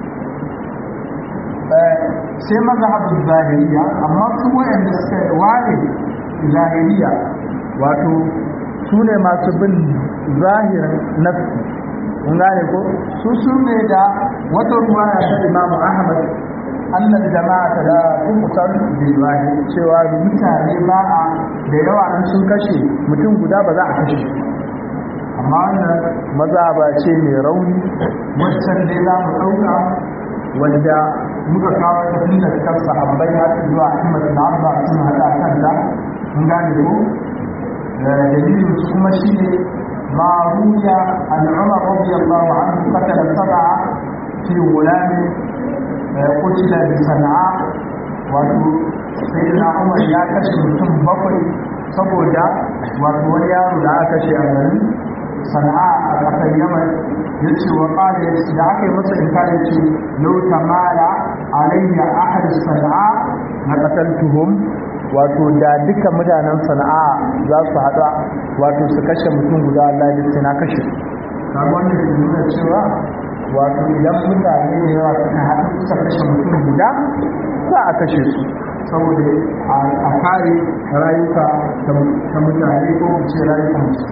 sai mazhabin zahiriya amma su wayanda suka ware zahiriya wato su ne masu bin zahirin nafsi kun gane ko su su ne da wata ruwaya ta imamu ahmad annal jama'a ta da kukutan bilwahi cewa mutane ba a da yawa an sun kashe mutum guda ba za a kashe amma wannan maza ba ce mai rauni wancan dai za mu ɗauka wanda muka kawo ta tun da kan sahabbai har zuwa ahmad da arba sun haɗa kanta mun gane ko dalilin su kuma shi ne ma ruya an umar radiyallahu anhu qatala sab'a fi gulami qutila bi sana'a wato sayyidina umar ya kashe mutum bakwai saboda wato wani yaro da aka kashe a garin sana'a a ƙasar yaman ya ce wa ƙada da aka yi masa inkari ce lau tamala alayya ahad sana'a na ƙasar tuhum wato da duka mutanen sana'a za su haɗa wato su kashe mutum guda Allah da sai na kashe kaga wanda ke nuna cewa wato idan mutane da yawa suka haɗu suka kashe mutum guda za a kashe su saboda a kare rayuka ta mutane ko ce rayukan su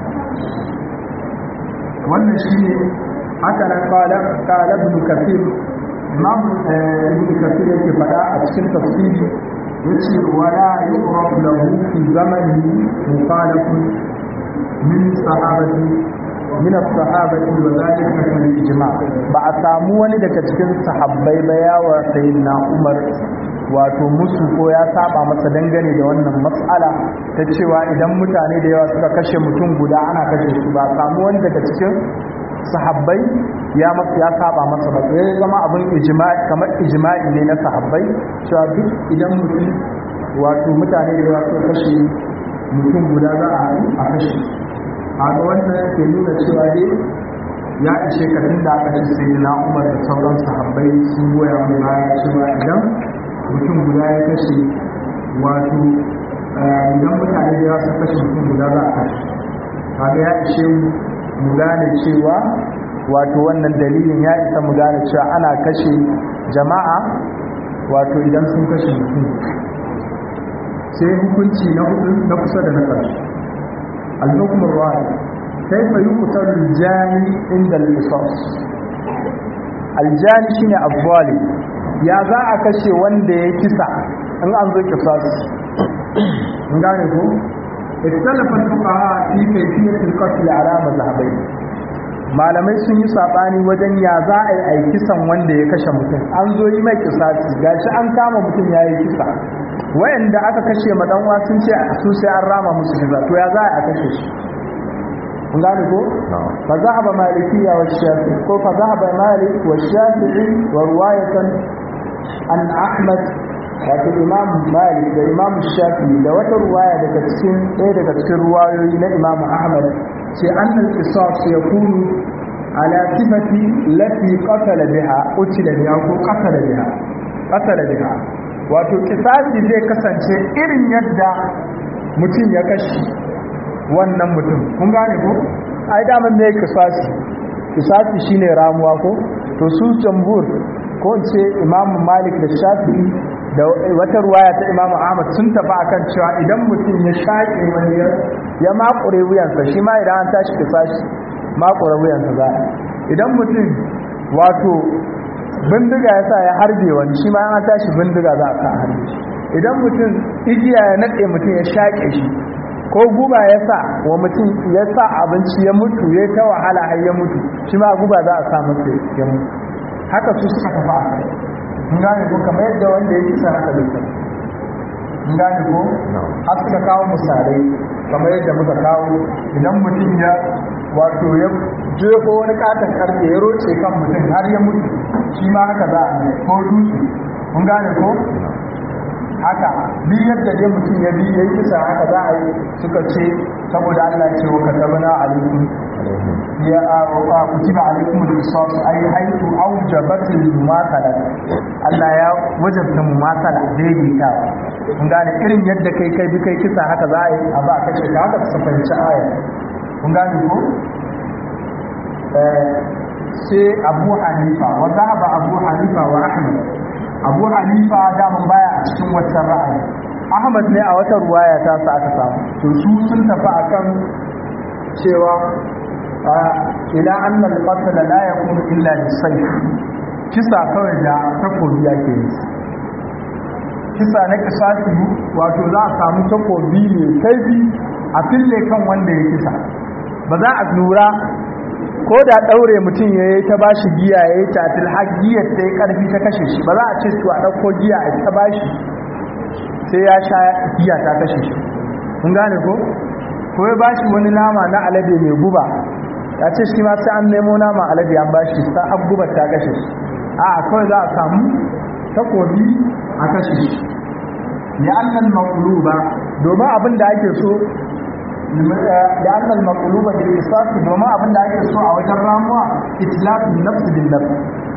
wannan shi ne haka nan kala ibn kafir imam ibn kafir yake faɗa a cikin tafsiri yace wala yuqrab lahu fi zamani mukhalafun min sahabati min as-sahabati wa dhalika kal ijma ba a samu wani daga cikin sahabbai ba yawa sayyidina Umar wato musu ko ya saba masa dangane da wannan matsala ta cewa idan mutane da yawa suka kashe mutum guda ana kashe su ba samu wani daga cikin sahabbai ya ya saba masa ba sai zama abin ijma'i kamar ijma'i ne na sahabbai cewa duk idan mutum wato mutane da yawa suka kashe mutum guda za a a kashe a ga wannan ke nuna cewa dai ya ishe ka tun da aka ce sai na umar da sauran sahabbai sun goya mai baya cewa idan mutum guda ya kashe wato idan mutane da su kashe mutum guda za a kashe kaga ya ishe mu mu gane cewa wato wannan dalilin ya isa mu gane cewa ana kashe jama'a wato idan sun kashe mutum sai hukunci na hudu na kusa da na ƙarshe al-hukmur ra'i kaifa yuqtalu al-jani inda al-qisas al-jani shine abwali ya za a kashe wanda ya kisa in an zo qisas in gane ko ikhtalafa al-fuqaha fi kayfiyat al-qatl ala madhhabayn malamai sun yi sabani wajen ya za a yi a kisan wanda ya kashe mutum an zo yi mai kisasi gashi an kama mutum ya yi kisa wayanda aka kashe madanwa sun ce su sai an rama musu kisa to ya za a kashe shi kun gane ko fa zahaba malikiya wa shafi'i ko fa zahaba malik wa shafi'i wa riwayatan an ahmad wato imam malik da imam shafi'i da wata ruwaya daga cikin ɗaya daga cikin ruwayoyi na imam ahmad ce annal qisas yakunu ala sifati lati qatala biha utila biha ko qatala biha qatala biha wato kisasi zai kasance irin yadda mutum ya kashi wannan mutum kun gane ko ai daman me kisasi kisasi shine ramuwa ko to su jambur ko in ce imam malik da shafi'i da wata ruwaya ta imam ahmad sun tafi akan cewa idan mutum ya shaƙe wani ya makure wuyansa shi ma idan an tashi kisasi makure wuyansa za idan mutum wato bindiga ya sa ya harbe wani shi ma an tashi bindiga za a sa harbe shi idan mutum igiya ya naɗe mutum ya shaƙe shi ko guba ya sa wa mutum ya sa abinci ya mutu ya ta wahala har ya mutu shi ma guba za a sa masa ya mutu haka su suka tafi a kai in gane ko kamar yadda wanda ya kisa haka bai kai in gane ko har suka kawo misalai kamar yadda muka kawo idan mutum ya wato ya jefo wani katon karfe ya roce kan mutum har ya mutu shi ma haka za a ko dutse kun gane ko haka bi yadda dai mutum ya bi yayi kisa haka za a yi suka ce saboda Allah ce wa katabna alaikum ya a kutiba alaikum al-qisas ay haythu awjabat al-mumathala Allah ya wajabta mumathala daidaita kun gane irin yadda kai kai bi kai kisa haka za a yi a ba kace ka haka su fahimci aya kun gane ko sai Abu Hanifa wa zahaba Abu Hanifa wa Ahmad abu hanifa daman baya a cikin wata ra'ayi ahmad ne a wata ruwaya ta sa aka samu to su sun tafi akan cewa ila annal qatl la yakunu illa bisayf kisa kawai da takobi yake yi kisa na kisasi wato za a samu takobi ne kaifi a fille kan wanda ya kisa ba za a lura ko da ɗaure mutum ya yi ta bashi giya ya yi tatil har giyar ta yi ƙarfi ta kashe shi ba za a ce to a ɗauko giya a ta bashi sai ya sha giya ta kashe shi kun gane ko ko ya bashi wani nama na alade mai guba ya ce shi ma sai an nemo nama alade an bashi sa an gubar ta kashe shi a kawai za a samu takobi a kashe shi ya annan maƙuluba domin abin da ake so لأن المطلوب بالقصاص دوما abin da ake so a wajen ramuwa itlafin nafs bin nafs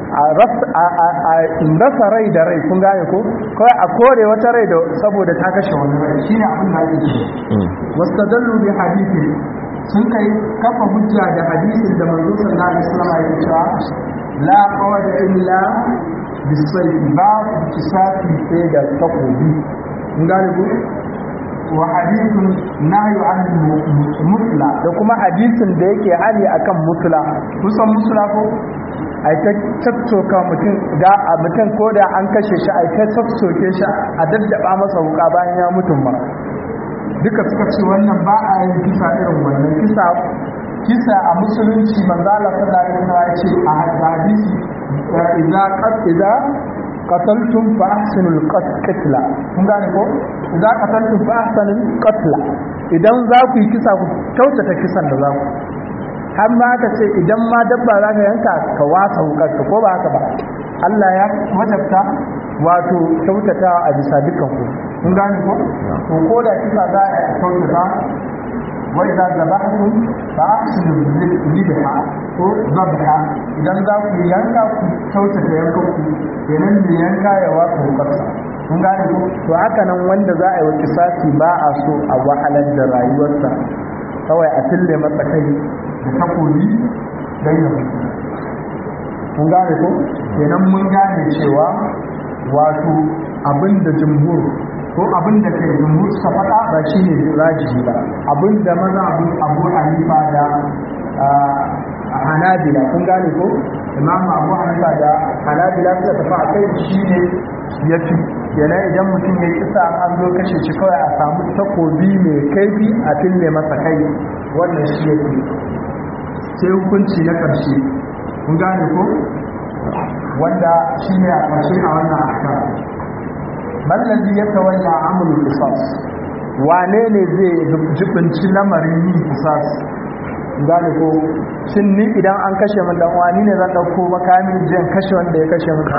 a rasa rai da rai kun gane ko kawai a kore wata rai da saboda ta kashe wani rai shine abin da ake so wastadallu bi hadithin sun kai kafa hujja da hadisin da manzo sallallahu alaihi wasallam ya cewa la qawada illa bisayf ba kisafi sai da takobi kun gane ko wa hadithun nahyu an mutla da kuma hadisin da yake hali akan mutla kusan mutla ko ai ta tattoka mutum da a mutum ko da an kashe shi ai ta tattoke shi a daddaba masa wuka bayan ya mutum ba duka suka ce wannan ba a yin kisa irin wannan kisa kisa a musulunci manzo Allah sallallahu alaihi wasallam ya ce a hadisi idza qad idza qataltum fa ahsinul qatla kun gane ko idza qataltum fa ahsinul qatla idan za ku yi kisa ku kyautata kisan da za ku har ma ka ce idan ma dabba za ka yanka ka wasa hukar ko ba haka ba Allah ya wajabta wato kyautata a bisa dukkan ku kun gane ko to ko da kisa za a kyautata wai za da ba'du ba su libha ko zabha idan za ku yanka ku kyautata yanka ku kenan mai yanka ya waka hukarsa kun gane ko to haka nan wanda za a yi wa kisasi ba a so a wahalar da rayuwarsa kawai a tille masa kai da takobi don ya mutu kun gane ko kenan mun gane cewa wato abin da jumhur ko abin da kai jumhur suka faɗa ba shi ne rajihi ba abin da maza abu abu hanifa da hanabila kun gane ko imam abu hanifa da hanabila suka tafi a kai shi ne ya fi kenan idan mutum ya kisa an zo kashe shi kawai a samu takobi mai kaifi a fille masa kai wannan shi ya fi sai hukunci na ƙarshe kun gane ko wanda shi ne a ƙarshe a wannan aka mallazi ya tawalla amul qisas wane ne zai jibinci lamarin yin qisas gane ko shin ni idan an kashe min dan wani ne zan dauko makamin jin kashe wanda ya kashe min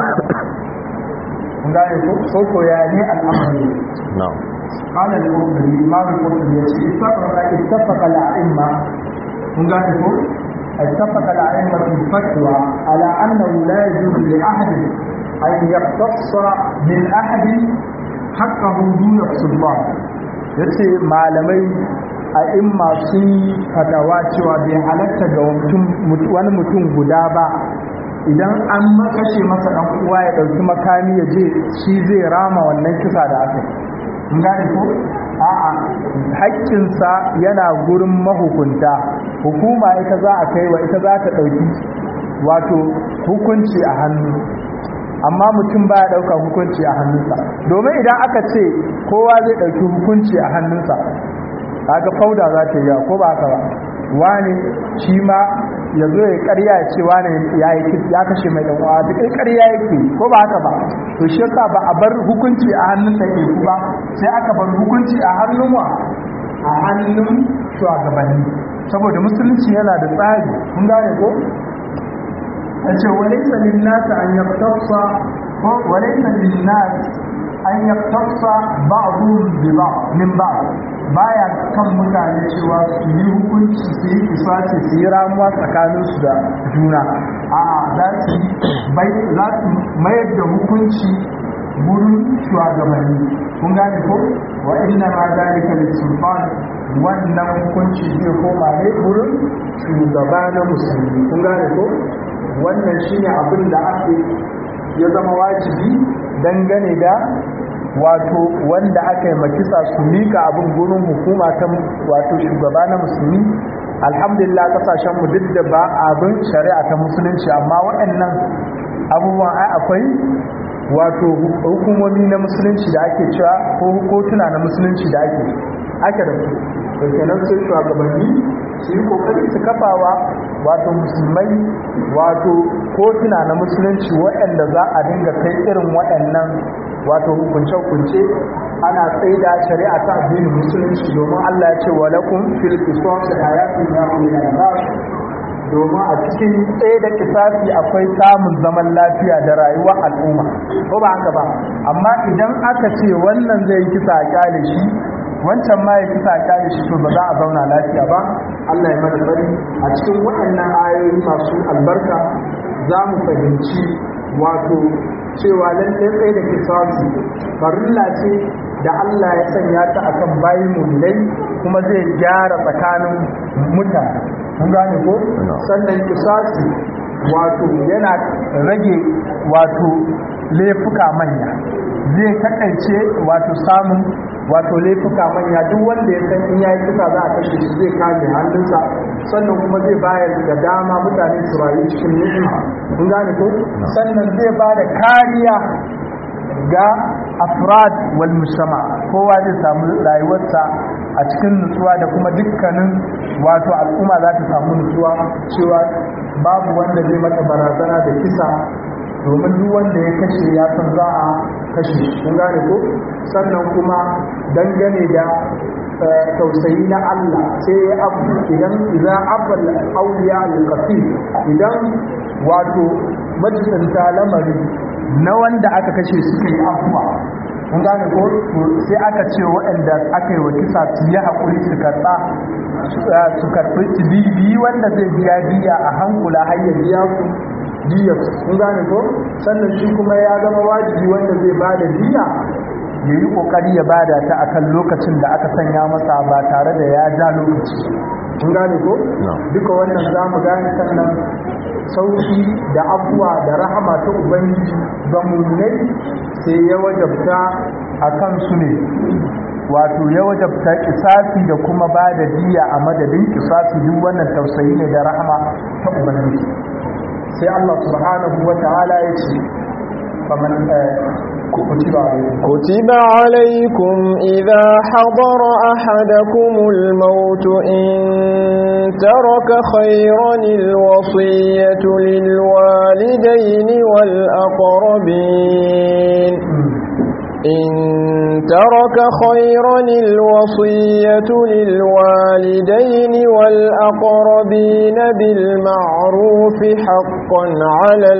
gane ko ko ko ya ne al'amari na'am قال القرطبي امام القرطبي اتفق اتفق الائمه kun gane ko اتفق الائمه في الفتوى على انه لا يجوز لاحد ان يقتص من احد حقه دون السلطان yace malamai a imma sun yi fatawa cewa bai halatta ga wani mutum guda ba idan an makashe masa dan uwa ya dauki makami ya je shi zai rama wannan kisa da aka mun gane ko a'a haƙƙinsa yana gurin mahukunta hukuma ita za a kai wa ita za ta ɗauki wato hukunci a hannu amma mutum ba ya ɗauka hukunci a hannunsa domin idan aka ce kowa zai ɗauki hukunci a hannunsa kaga fauda za ta yi ko ba haka ba wani shi ma ya zo ya karya ya ce wani ya kashe mai ɗan'uwa duk karya yake ko ba haka ba to shi yasa ba a bar hukunci a hannun ɗaiɗe ku ba sai aka bar hukunci a hannun wa a hannun shugabanni saboda musulunci yana da tsari kun gane ko a ce walaisa linnasa an yaktasa ko walaisa linnasa an yaktasa ba'dhum bi ba'd min ba'd baya kan mutane cewa su yi hukunci su yi kisace su yi ramuwa tsakaninsu da juna a'a za su bai za su mayar da hukunci gurin shugabanni kun gane ko wa inna ma zalika lis-sultan wannan hukunci zai koma ne gurin shugaba na musulmi kun gane ko wannan shine abin da ake ya zama wajibi dangane da wato wanda aka yi makisa su mika abin gurin hukuma ta wato shugaba na musulmi alhamdulillah kasashen mu duk da ba abin shari'a ta musulunci amma waɗannan abubuwan ai akwai wato hukumomi na musulunci da ake cewa ko kotuna na musulunci da ake ake da su da kenan sai shugabanni su yi kokari su kafawa wato musulmai wato kotuna na musulunci waɗanda za a dinga kai irin waɗannan wato hukunce-hukunce ana tsaida shari'a ta addinin musulunci domin Allah ya ce wa lakum fil qisas hayatun ya ulil domin a cikin tsaye da kisasi akwai samun zaman lafiya da rayuwar al'umma ko ba haka ba amma idan aka ce wannan zai kisa a kyale shi wancan ma ya kisa a kyale shi to ba za a zauna lafiya ba Allah ya mana bari a cikin waɗannan ayoyi masu albarka za mu fahimci wato cewa lallai tsaye da kisasi farilla ce da Allah ya sanya ta akan bayi mulai kuma zai gyara tsakanin mutane kun gane ko sannan kisasi wato yana rage wato laifuka manya zai takaice wato samun wato laifuka manya duk wanda ya san in yayi kisa za a kashe shi zai kame hannunsa sannan kuma zai bayar da dama mutane su rayu cikin ni'ima kun gane ko sannan zai ba da kariya ga afrad wal mujtama kowa zai samu rayuwarsa a cikin nutsuwa da kuma dukkanin wato al'umma za ta samu nutsuwa cewa babu wanda zai mata barazana da kisa domin duk wanda ya kashe ya san za a kashe kun gane ko sannan kuma dangane da tausayi na Allah sai ya abu idan idan abal auliya al-qasir idan wato majisanta lamari na wanda aka kashe suka yi afuwa mun gane ko sai aka ce waɗanda aka yi wa kisa su yi haƙuri su karɓa su karɓi su bibi wanda zai biya biya a hankula har ya biya su biya mun gane ko sannan shi kuma ya zama wajibi wanda zai ba da biya ya yi ƙoƙari ya bada ta akan lokacin da aka sanya masa ba tare da ya ja lokaci mun gane ko duka wannan za mu gane sannan sauki da abuwa da rahama ta ubangiji ga mummunai sai ya wajabta a kansu ne wato ya wajabta kisasi da kuma ba da diya a madadin kisasi duk wannan tausayi ne da rahama ta ubangiji sai Allah subhanahu wa ta'ala ya ce faman كتب عليكم كتب عليكم إذا حضر أحدكم الموت إن ترك خيرا الوصية للوالدين والأقربين إن ترك خيرا الوصية للوالدين والأقربين بالمعروف حقا على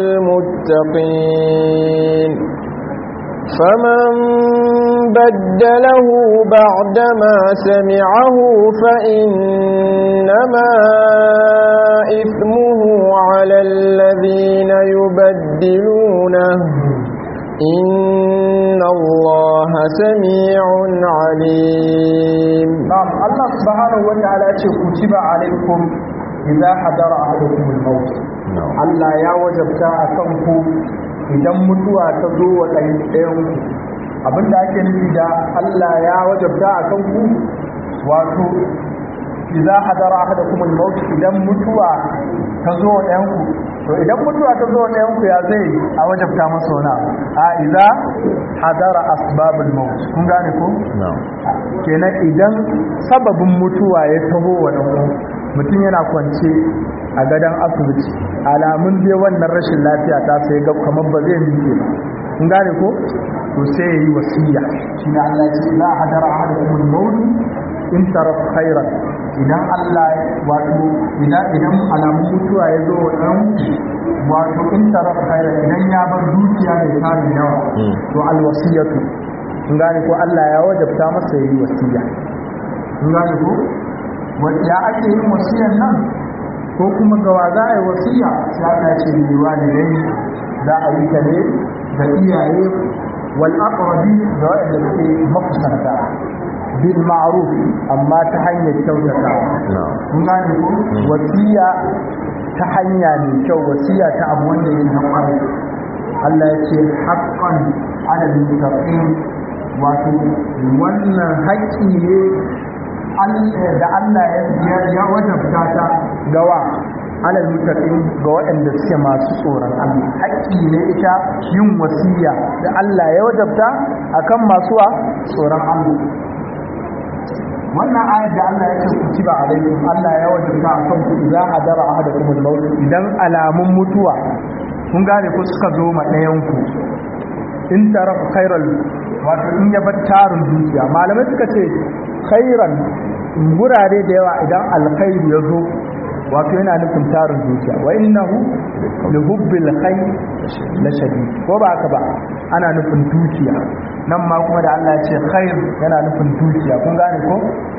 المتقين فمن بدله بعدما سمعه فإنما إثمه على الذين يبدلونه إن الله سميع عليم نعم الله سبحانه وتعالى كتب عليكم إذا حضر أحدكم الموت Allah ya wajabta a kanku idan mutuwa ta zo wa ɗayan abinda ake nufi da Allah ya wajabta a kanku wato idza hadara ahadakum al-maut idan mutuwa ta zo wa ɗayan ku to idan mutuwa ta zo wa ɗayan ku ya zai a wajabta masa wani a idza hadara asbabul maut kun gane ko kenan idan sababin mutuwa ya taho wa ɗan mutum yana kwance a gadon asibiti alamun dai wannan rashin lafiya ta sai ga kamar ba zai miƙe ba kun gane ko to sai yayi wasiya shine Allah ya ce la hadara ahadukum al-maut in taraf khairan idan Allah wato idan idan alamun mutuwa ya zo wa dan wato in taraf khairan idan ya bar dukiya da tarin yawa to al-wasiyatu kun gane ko Allah ya wajabta masa yayi wasiya kun gane ko ya ake yin wasiyan nan ko kuma gawa za a yi wasiya sai Allah ce ne walidai za a yi ta ne ga iyaye wal aqrabi da wanda suke makusanta bil ma'ruf amma ta hanyar kyautata kun gane ko wasiya ta hanya mai kyau wasiya ta abu wanda yake na kwarai Allah ya ce haqqan ala al-muttaqin wato wannan haƙƙi ne da Allah ya wajabta ta gawa alal mutaqin ga waɗanda suke masu tsoron Allah haƙƙi ne ita yin wasiya da Allah ya wajabta akan masu tsoron Allah wannan ayat da Allah ya ce kutiba alaikum Allah ya wajabta akan ku idza hadara ahadakum al-maut idan alamun mutuwa kun gane ko suka zo ma ɗayan ku in taraf khairal wato in ya bar tarin dukiya malamai suka ce khairan gurare da yawa idan alkhairi ya zo wato yana nufin tarin dukiya wa innahu li hubbil khair la shadid ko ba haka ba ana nufin dukiya nan ma kuma da Allah ya ce khair yana nufin dukiya kun gane ko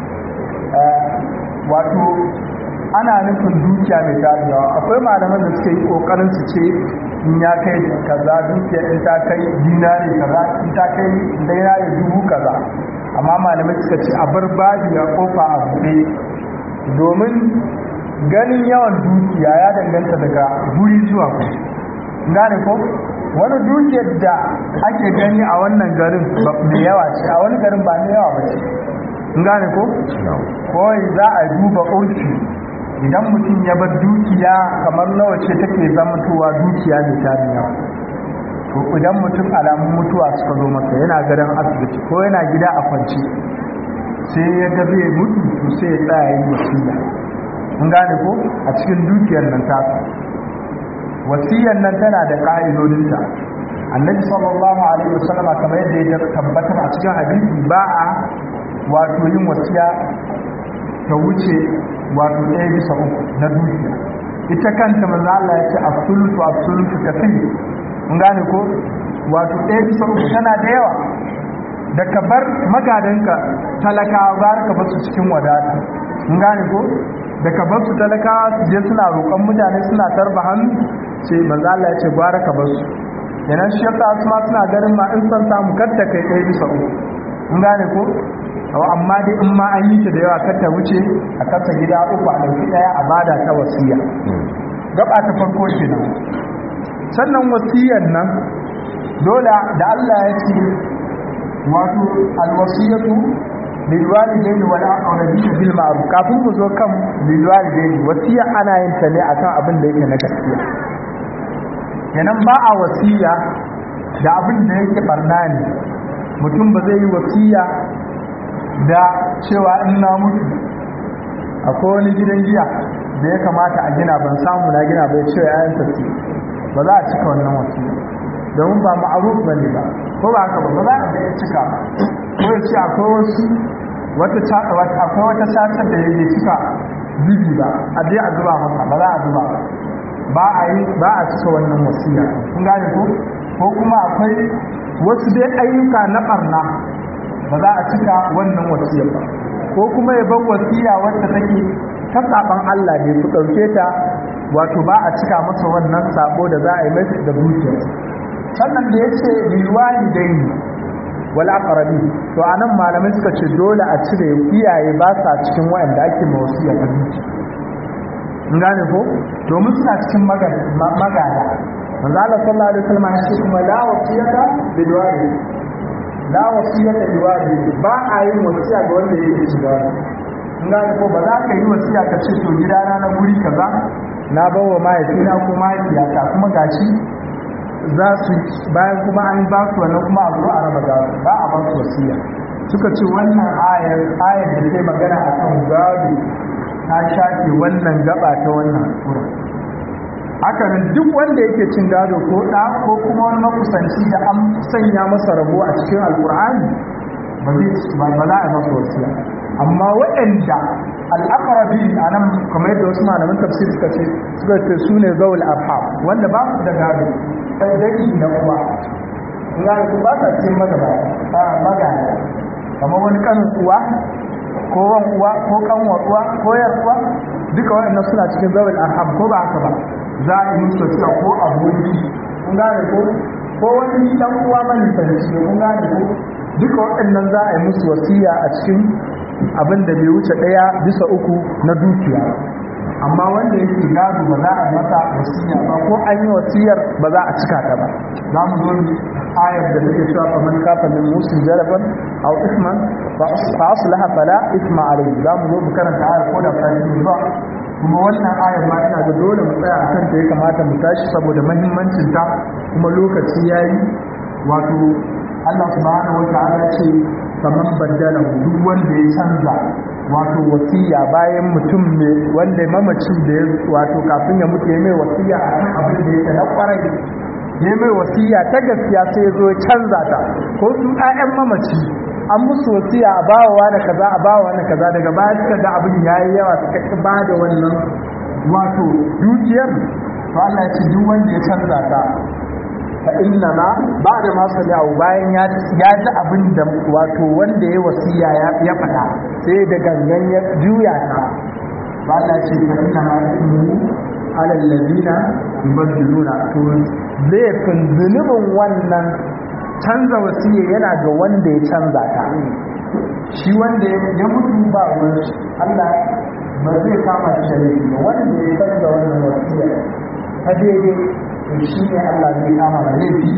wato ana nufin dukiya mai tarin yawa akwai malaman da suke yi kokarin su ce in ya kai kaza dukiya in ta kai dinari kaza in ta kai dinari dubu kaza amma malamai suka ce a bar babi a kofa a buɗe domin ganin yawan dukiya ya danganta daga guri zuwa ku gane ko wani dukiyar da ake gani a wannan garin mai yawa ce a wani garin ba mai yawa ba ce gane ko kawai za a duba urfi idan mutum ya bar dukiya kamar nawa ce take zamantowa dukiya mai tarin yawa to idan mutum alamun mutuwa suka zo masa yana gadon asibiti ko yana gida a kwance sai ya ga zai mutu to sai ya tsaya yi wasiya mun gane ko a cikin dukiyar nan ta wasiyar nan tana da ka'idodinta annabi sallallahu alaihi wasallam kamar yadda ya tabbatar a cikin hadisi ba a wato yin wasiya ta wuce wato ɗaya bisa uku na dukiya ita kanta manzo Allah ya ce absolutu absolutu kafin mun gane ko wato ɗaya bisa uku tana da yawa da ka bar magadanka talakawa ba ka bar su cikin wadata mun gane ko da ka bar su talakawa su je suna roƙon mutane suna tarba hannu ce manzo Allah ya ce gwara ka bar su kenan shi yasa su ma suna ganin ma in san samu kadda kai ɗaya bisa uku mun gane ko amma dai in ma an yi ta da yawa kar ta wuce a kasa gida uku a ɗauki ɗaya a bada ta wasiya gaba ta farko kenan sannan wasiyar nan dole da Allah ya ce wato alwasiyatu lil walidaini wal aqrabin bil ma'ruf kafin mu zo kan lil walidaini wasiya ana yin ta ne akan abin da yake na gaskiya kenan ba a wasiya da abin da yake barna ne mutum ba zai yi wasiya da cewa in na mutu akwai wani gidan giya da ya kamata a gina ban samu na gina bai cewa yayin tafi ba za a cika wannan wasiya domin ba ma'aruf ba ne ba ko ba haka ba ba za a da ya cika ko ya ce akwai wasu wata akwai wata satar da ya cika bibi ba a je a zuba masa ba za a zuba ba ba a yi ba a cika wannan wasiya kun gane ko ko kuma akwai wasu dai ayyuka na barna ba za a cika wannan wasiyar ba ko kuma ya bar wasiya wadda take ta saban Allah ne ku dauke ta wato ba a cika masa wannan sabo da za a yi masa da dukiya sannan da yace bil walidaini wal aqrabi to anan malamai suka ce dole a cire iyaye ba sa cikin wayanda ake ma wasiya ta dukiya gane ko domin suna cikin magada manzo Allah sallallahu alaihi wasallam ya ce kuma la wasiyata bil walid la wasiyata bil walid ba a yin wasiya ga wanda yake cikin gado gane ko ba za ka yi wasiya ka ce to gidana na guri kaza na bawa mahaifina ko mahaifiyata kuma gashi za su bayan kuma an ba su wannan kuma a zo a raba gado ba a ba su wasiya suka ce wannan ayar ayar da take magana akan gado ta shafe wannan gaba ta wannan sura haka nan duk wanda yake cin gado ko da ko kuma wani makusanci da an sanya masa rabo a cikin alkur'ani ba zai ba za a masa wasiya amma waɗanda al'aqrabi a nan kamar yadda wasu malaman tafsir suka ce suka ce su ne zawul arham wanda ba su da gado sai dai na uwa in ga su ba sa cikin magana magana kamar wani kanin uwa ko wan uwa ko kanwar uwa ko yar uwa duka waɗannan suna cikin zawul arham ko ba haka ba za a yi musu cewa ko aboki kun gane ko ko wani dan uwa mani sarki kun gane ko duka waɗannan za a yi musu wasiya a cikin abin da bai wuce ɗaya bisa uku na dukiya amma wanda yake gado ba za a yi masa wasiya ba ko an yi wasiyar ba za a cika ta ba za mu zo ayar da take cewa fa man kafa min musin jaraban aw isman fa aslaha fala isma alayhi za mu zo mu karanta ayar ko da fahimci ba kuma wannan ayar ma ina ga dole mu tsaya akan ta ya kamata mu tashi saboda muhimmancin ta kuma lokaci yayi wato Allah subhanahu wa ta'ala ce faman baddala duk wanda ya canza wato wasiya bayan mutum ne wanda mamacin da ya wato kafin ya mutu ya mai wasiya akan abin da yake na kwarai ya mai wasiya ta gaskiya sai ya zo ya canza ta ko su ƴaƴan mamaci an musu wasiya a bawa da kaza a bawa da kaza daga baya suka ga abin yayi yawa suka ki ba da wannan wato dukiyar to Allah ya ce duk wanda ya canza ta fa inna ma ba'da ma sami'u bayan ya ya ji abin da wato wanda ya wasiya ya faɗa sai da gangan ya juya ta ba Allah ya ce fa inna ma ismu ala alladhina yubaddiluna to laifin zunubin wannan canza wasiya yana ga wanda ya canza ta shi wanda ya mutu ba wani Allah ba zai kama shi da laifi ba wanda ya canza wannan wasiya ta daidai to shi ne Allah zai kama da laifi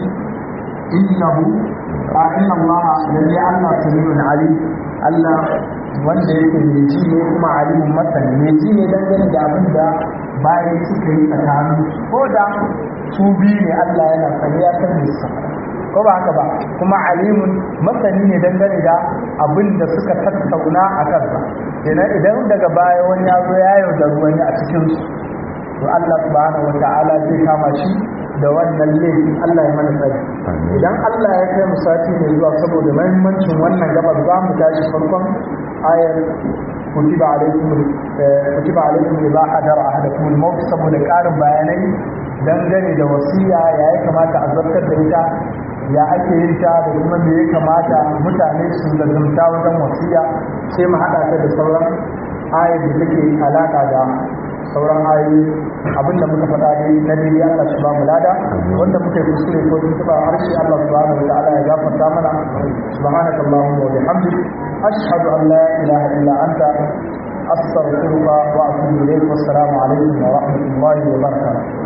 innahu a inna Allah lalle Allah samiun alim Allah wanda yake mai ji ne kuma alimun masani mai ji ne dangane da abin da bayan suka yi tsakanin ko da su biyu ne Allah yana sani ya san da su ko ba haka ba kuma alimun masani ne dangane da abin da suka tattauna a kansa idan daga baya wani ya zo ya yaudar wani a cikin su to Allah subhanahu wata'ala zai kama shi da wannan laifin Allah ya mana tsari idan Allah ya kai mu sati mai zuwa saboda muhimmancin wannan gabar za mu tashi farkon ayar kutiba alaikum kutiba alaikum idza hadara ahadakum al-maut saboda karin bayanai dangane da wasiya ya ya kamata a zartar da ita ya ake yin ta da kuma me ya kamata mutane su lazumta wajen wasiya sai mu haɗa ta da sauran ayar da take alaƙa da sauran ayoyi abinda muka faɗa dai na dai Allah shi ba mu lada wanda muka yi kuskure ko tun tuba harshe Allah subhanahu wa ta'ala ya gafarta mana subhanaka allahumma wa bihamdik ashhadu an la ilaha illa anta astaghfiruka wa atubu ilayk wassalamu alaikum wa rahmatullahi wa barakatuh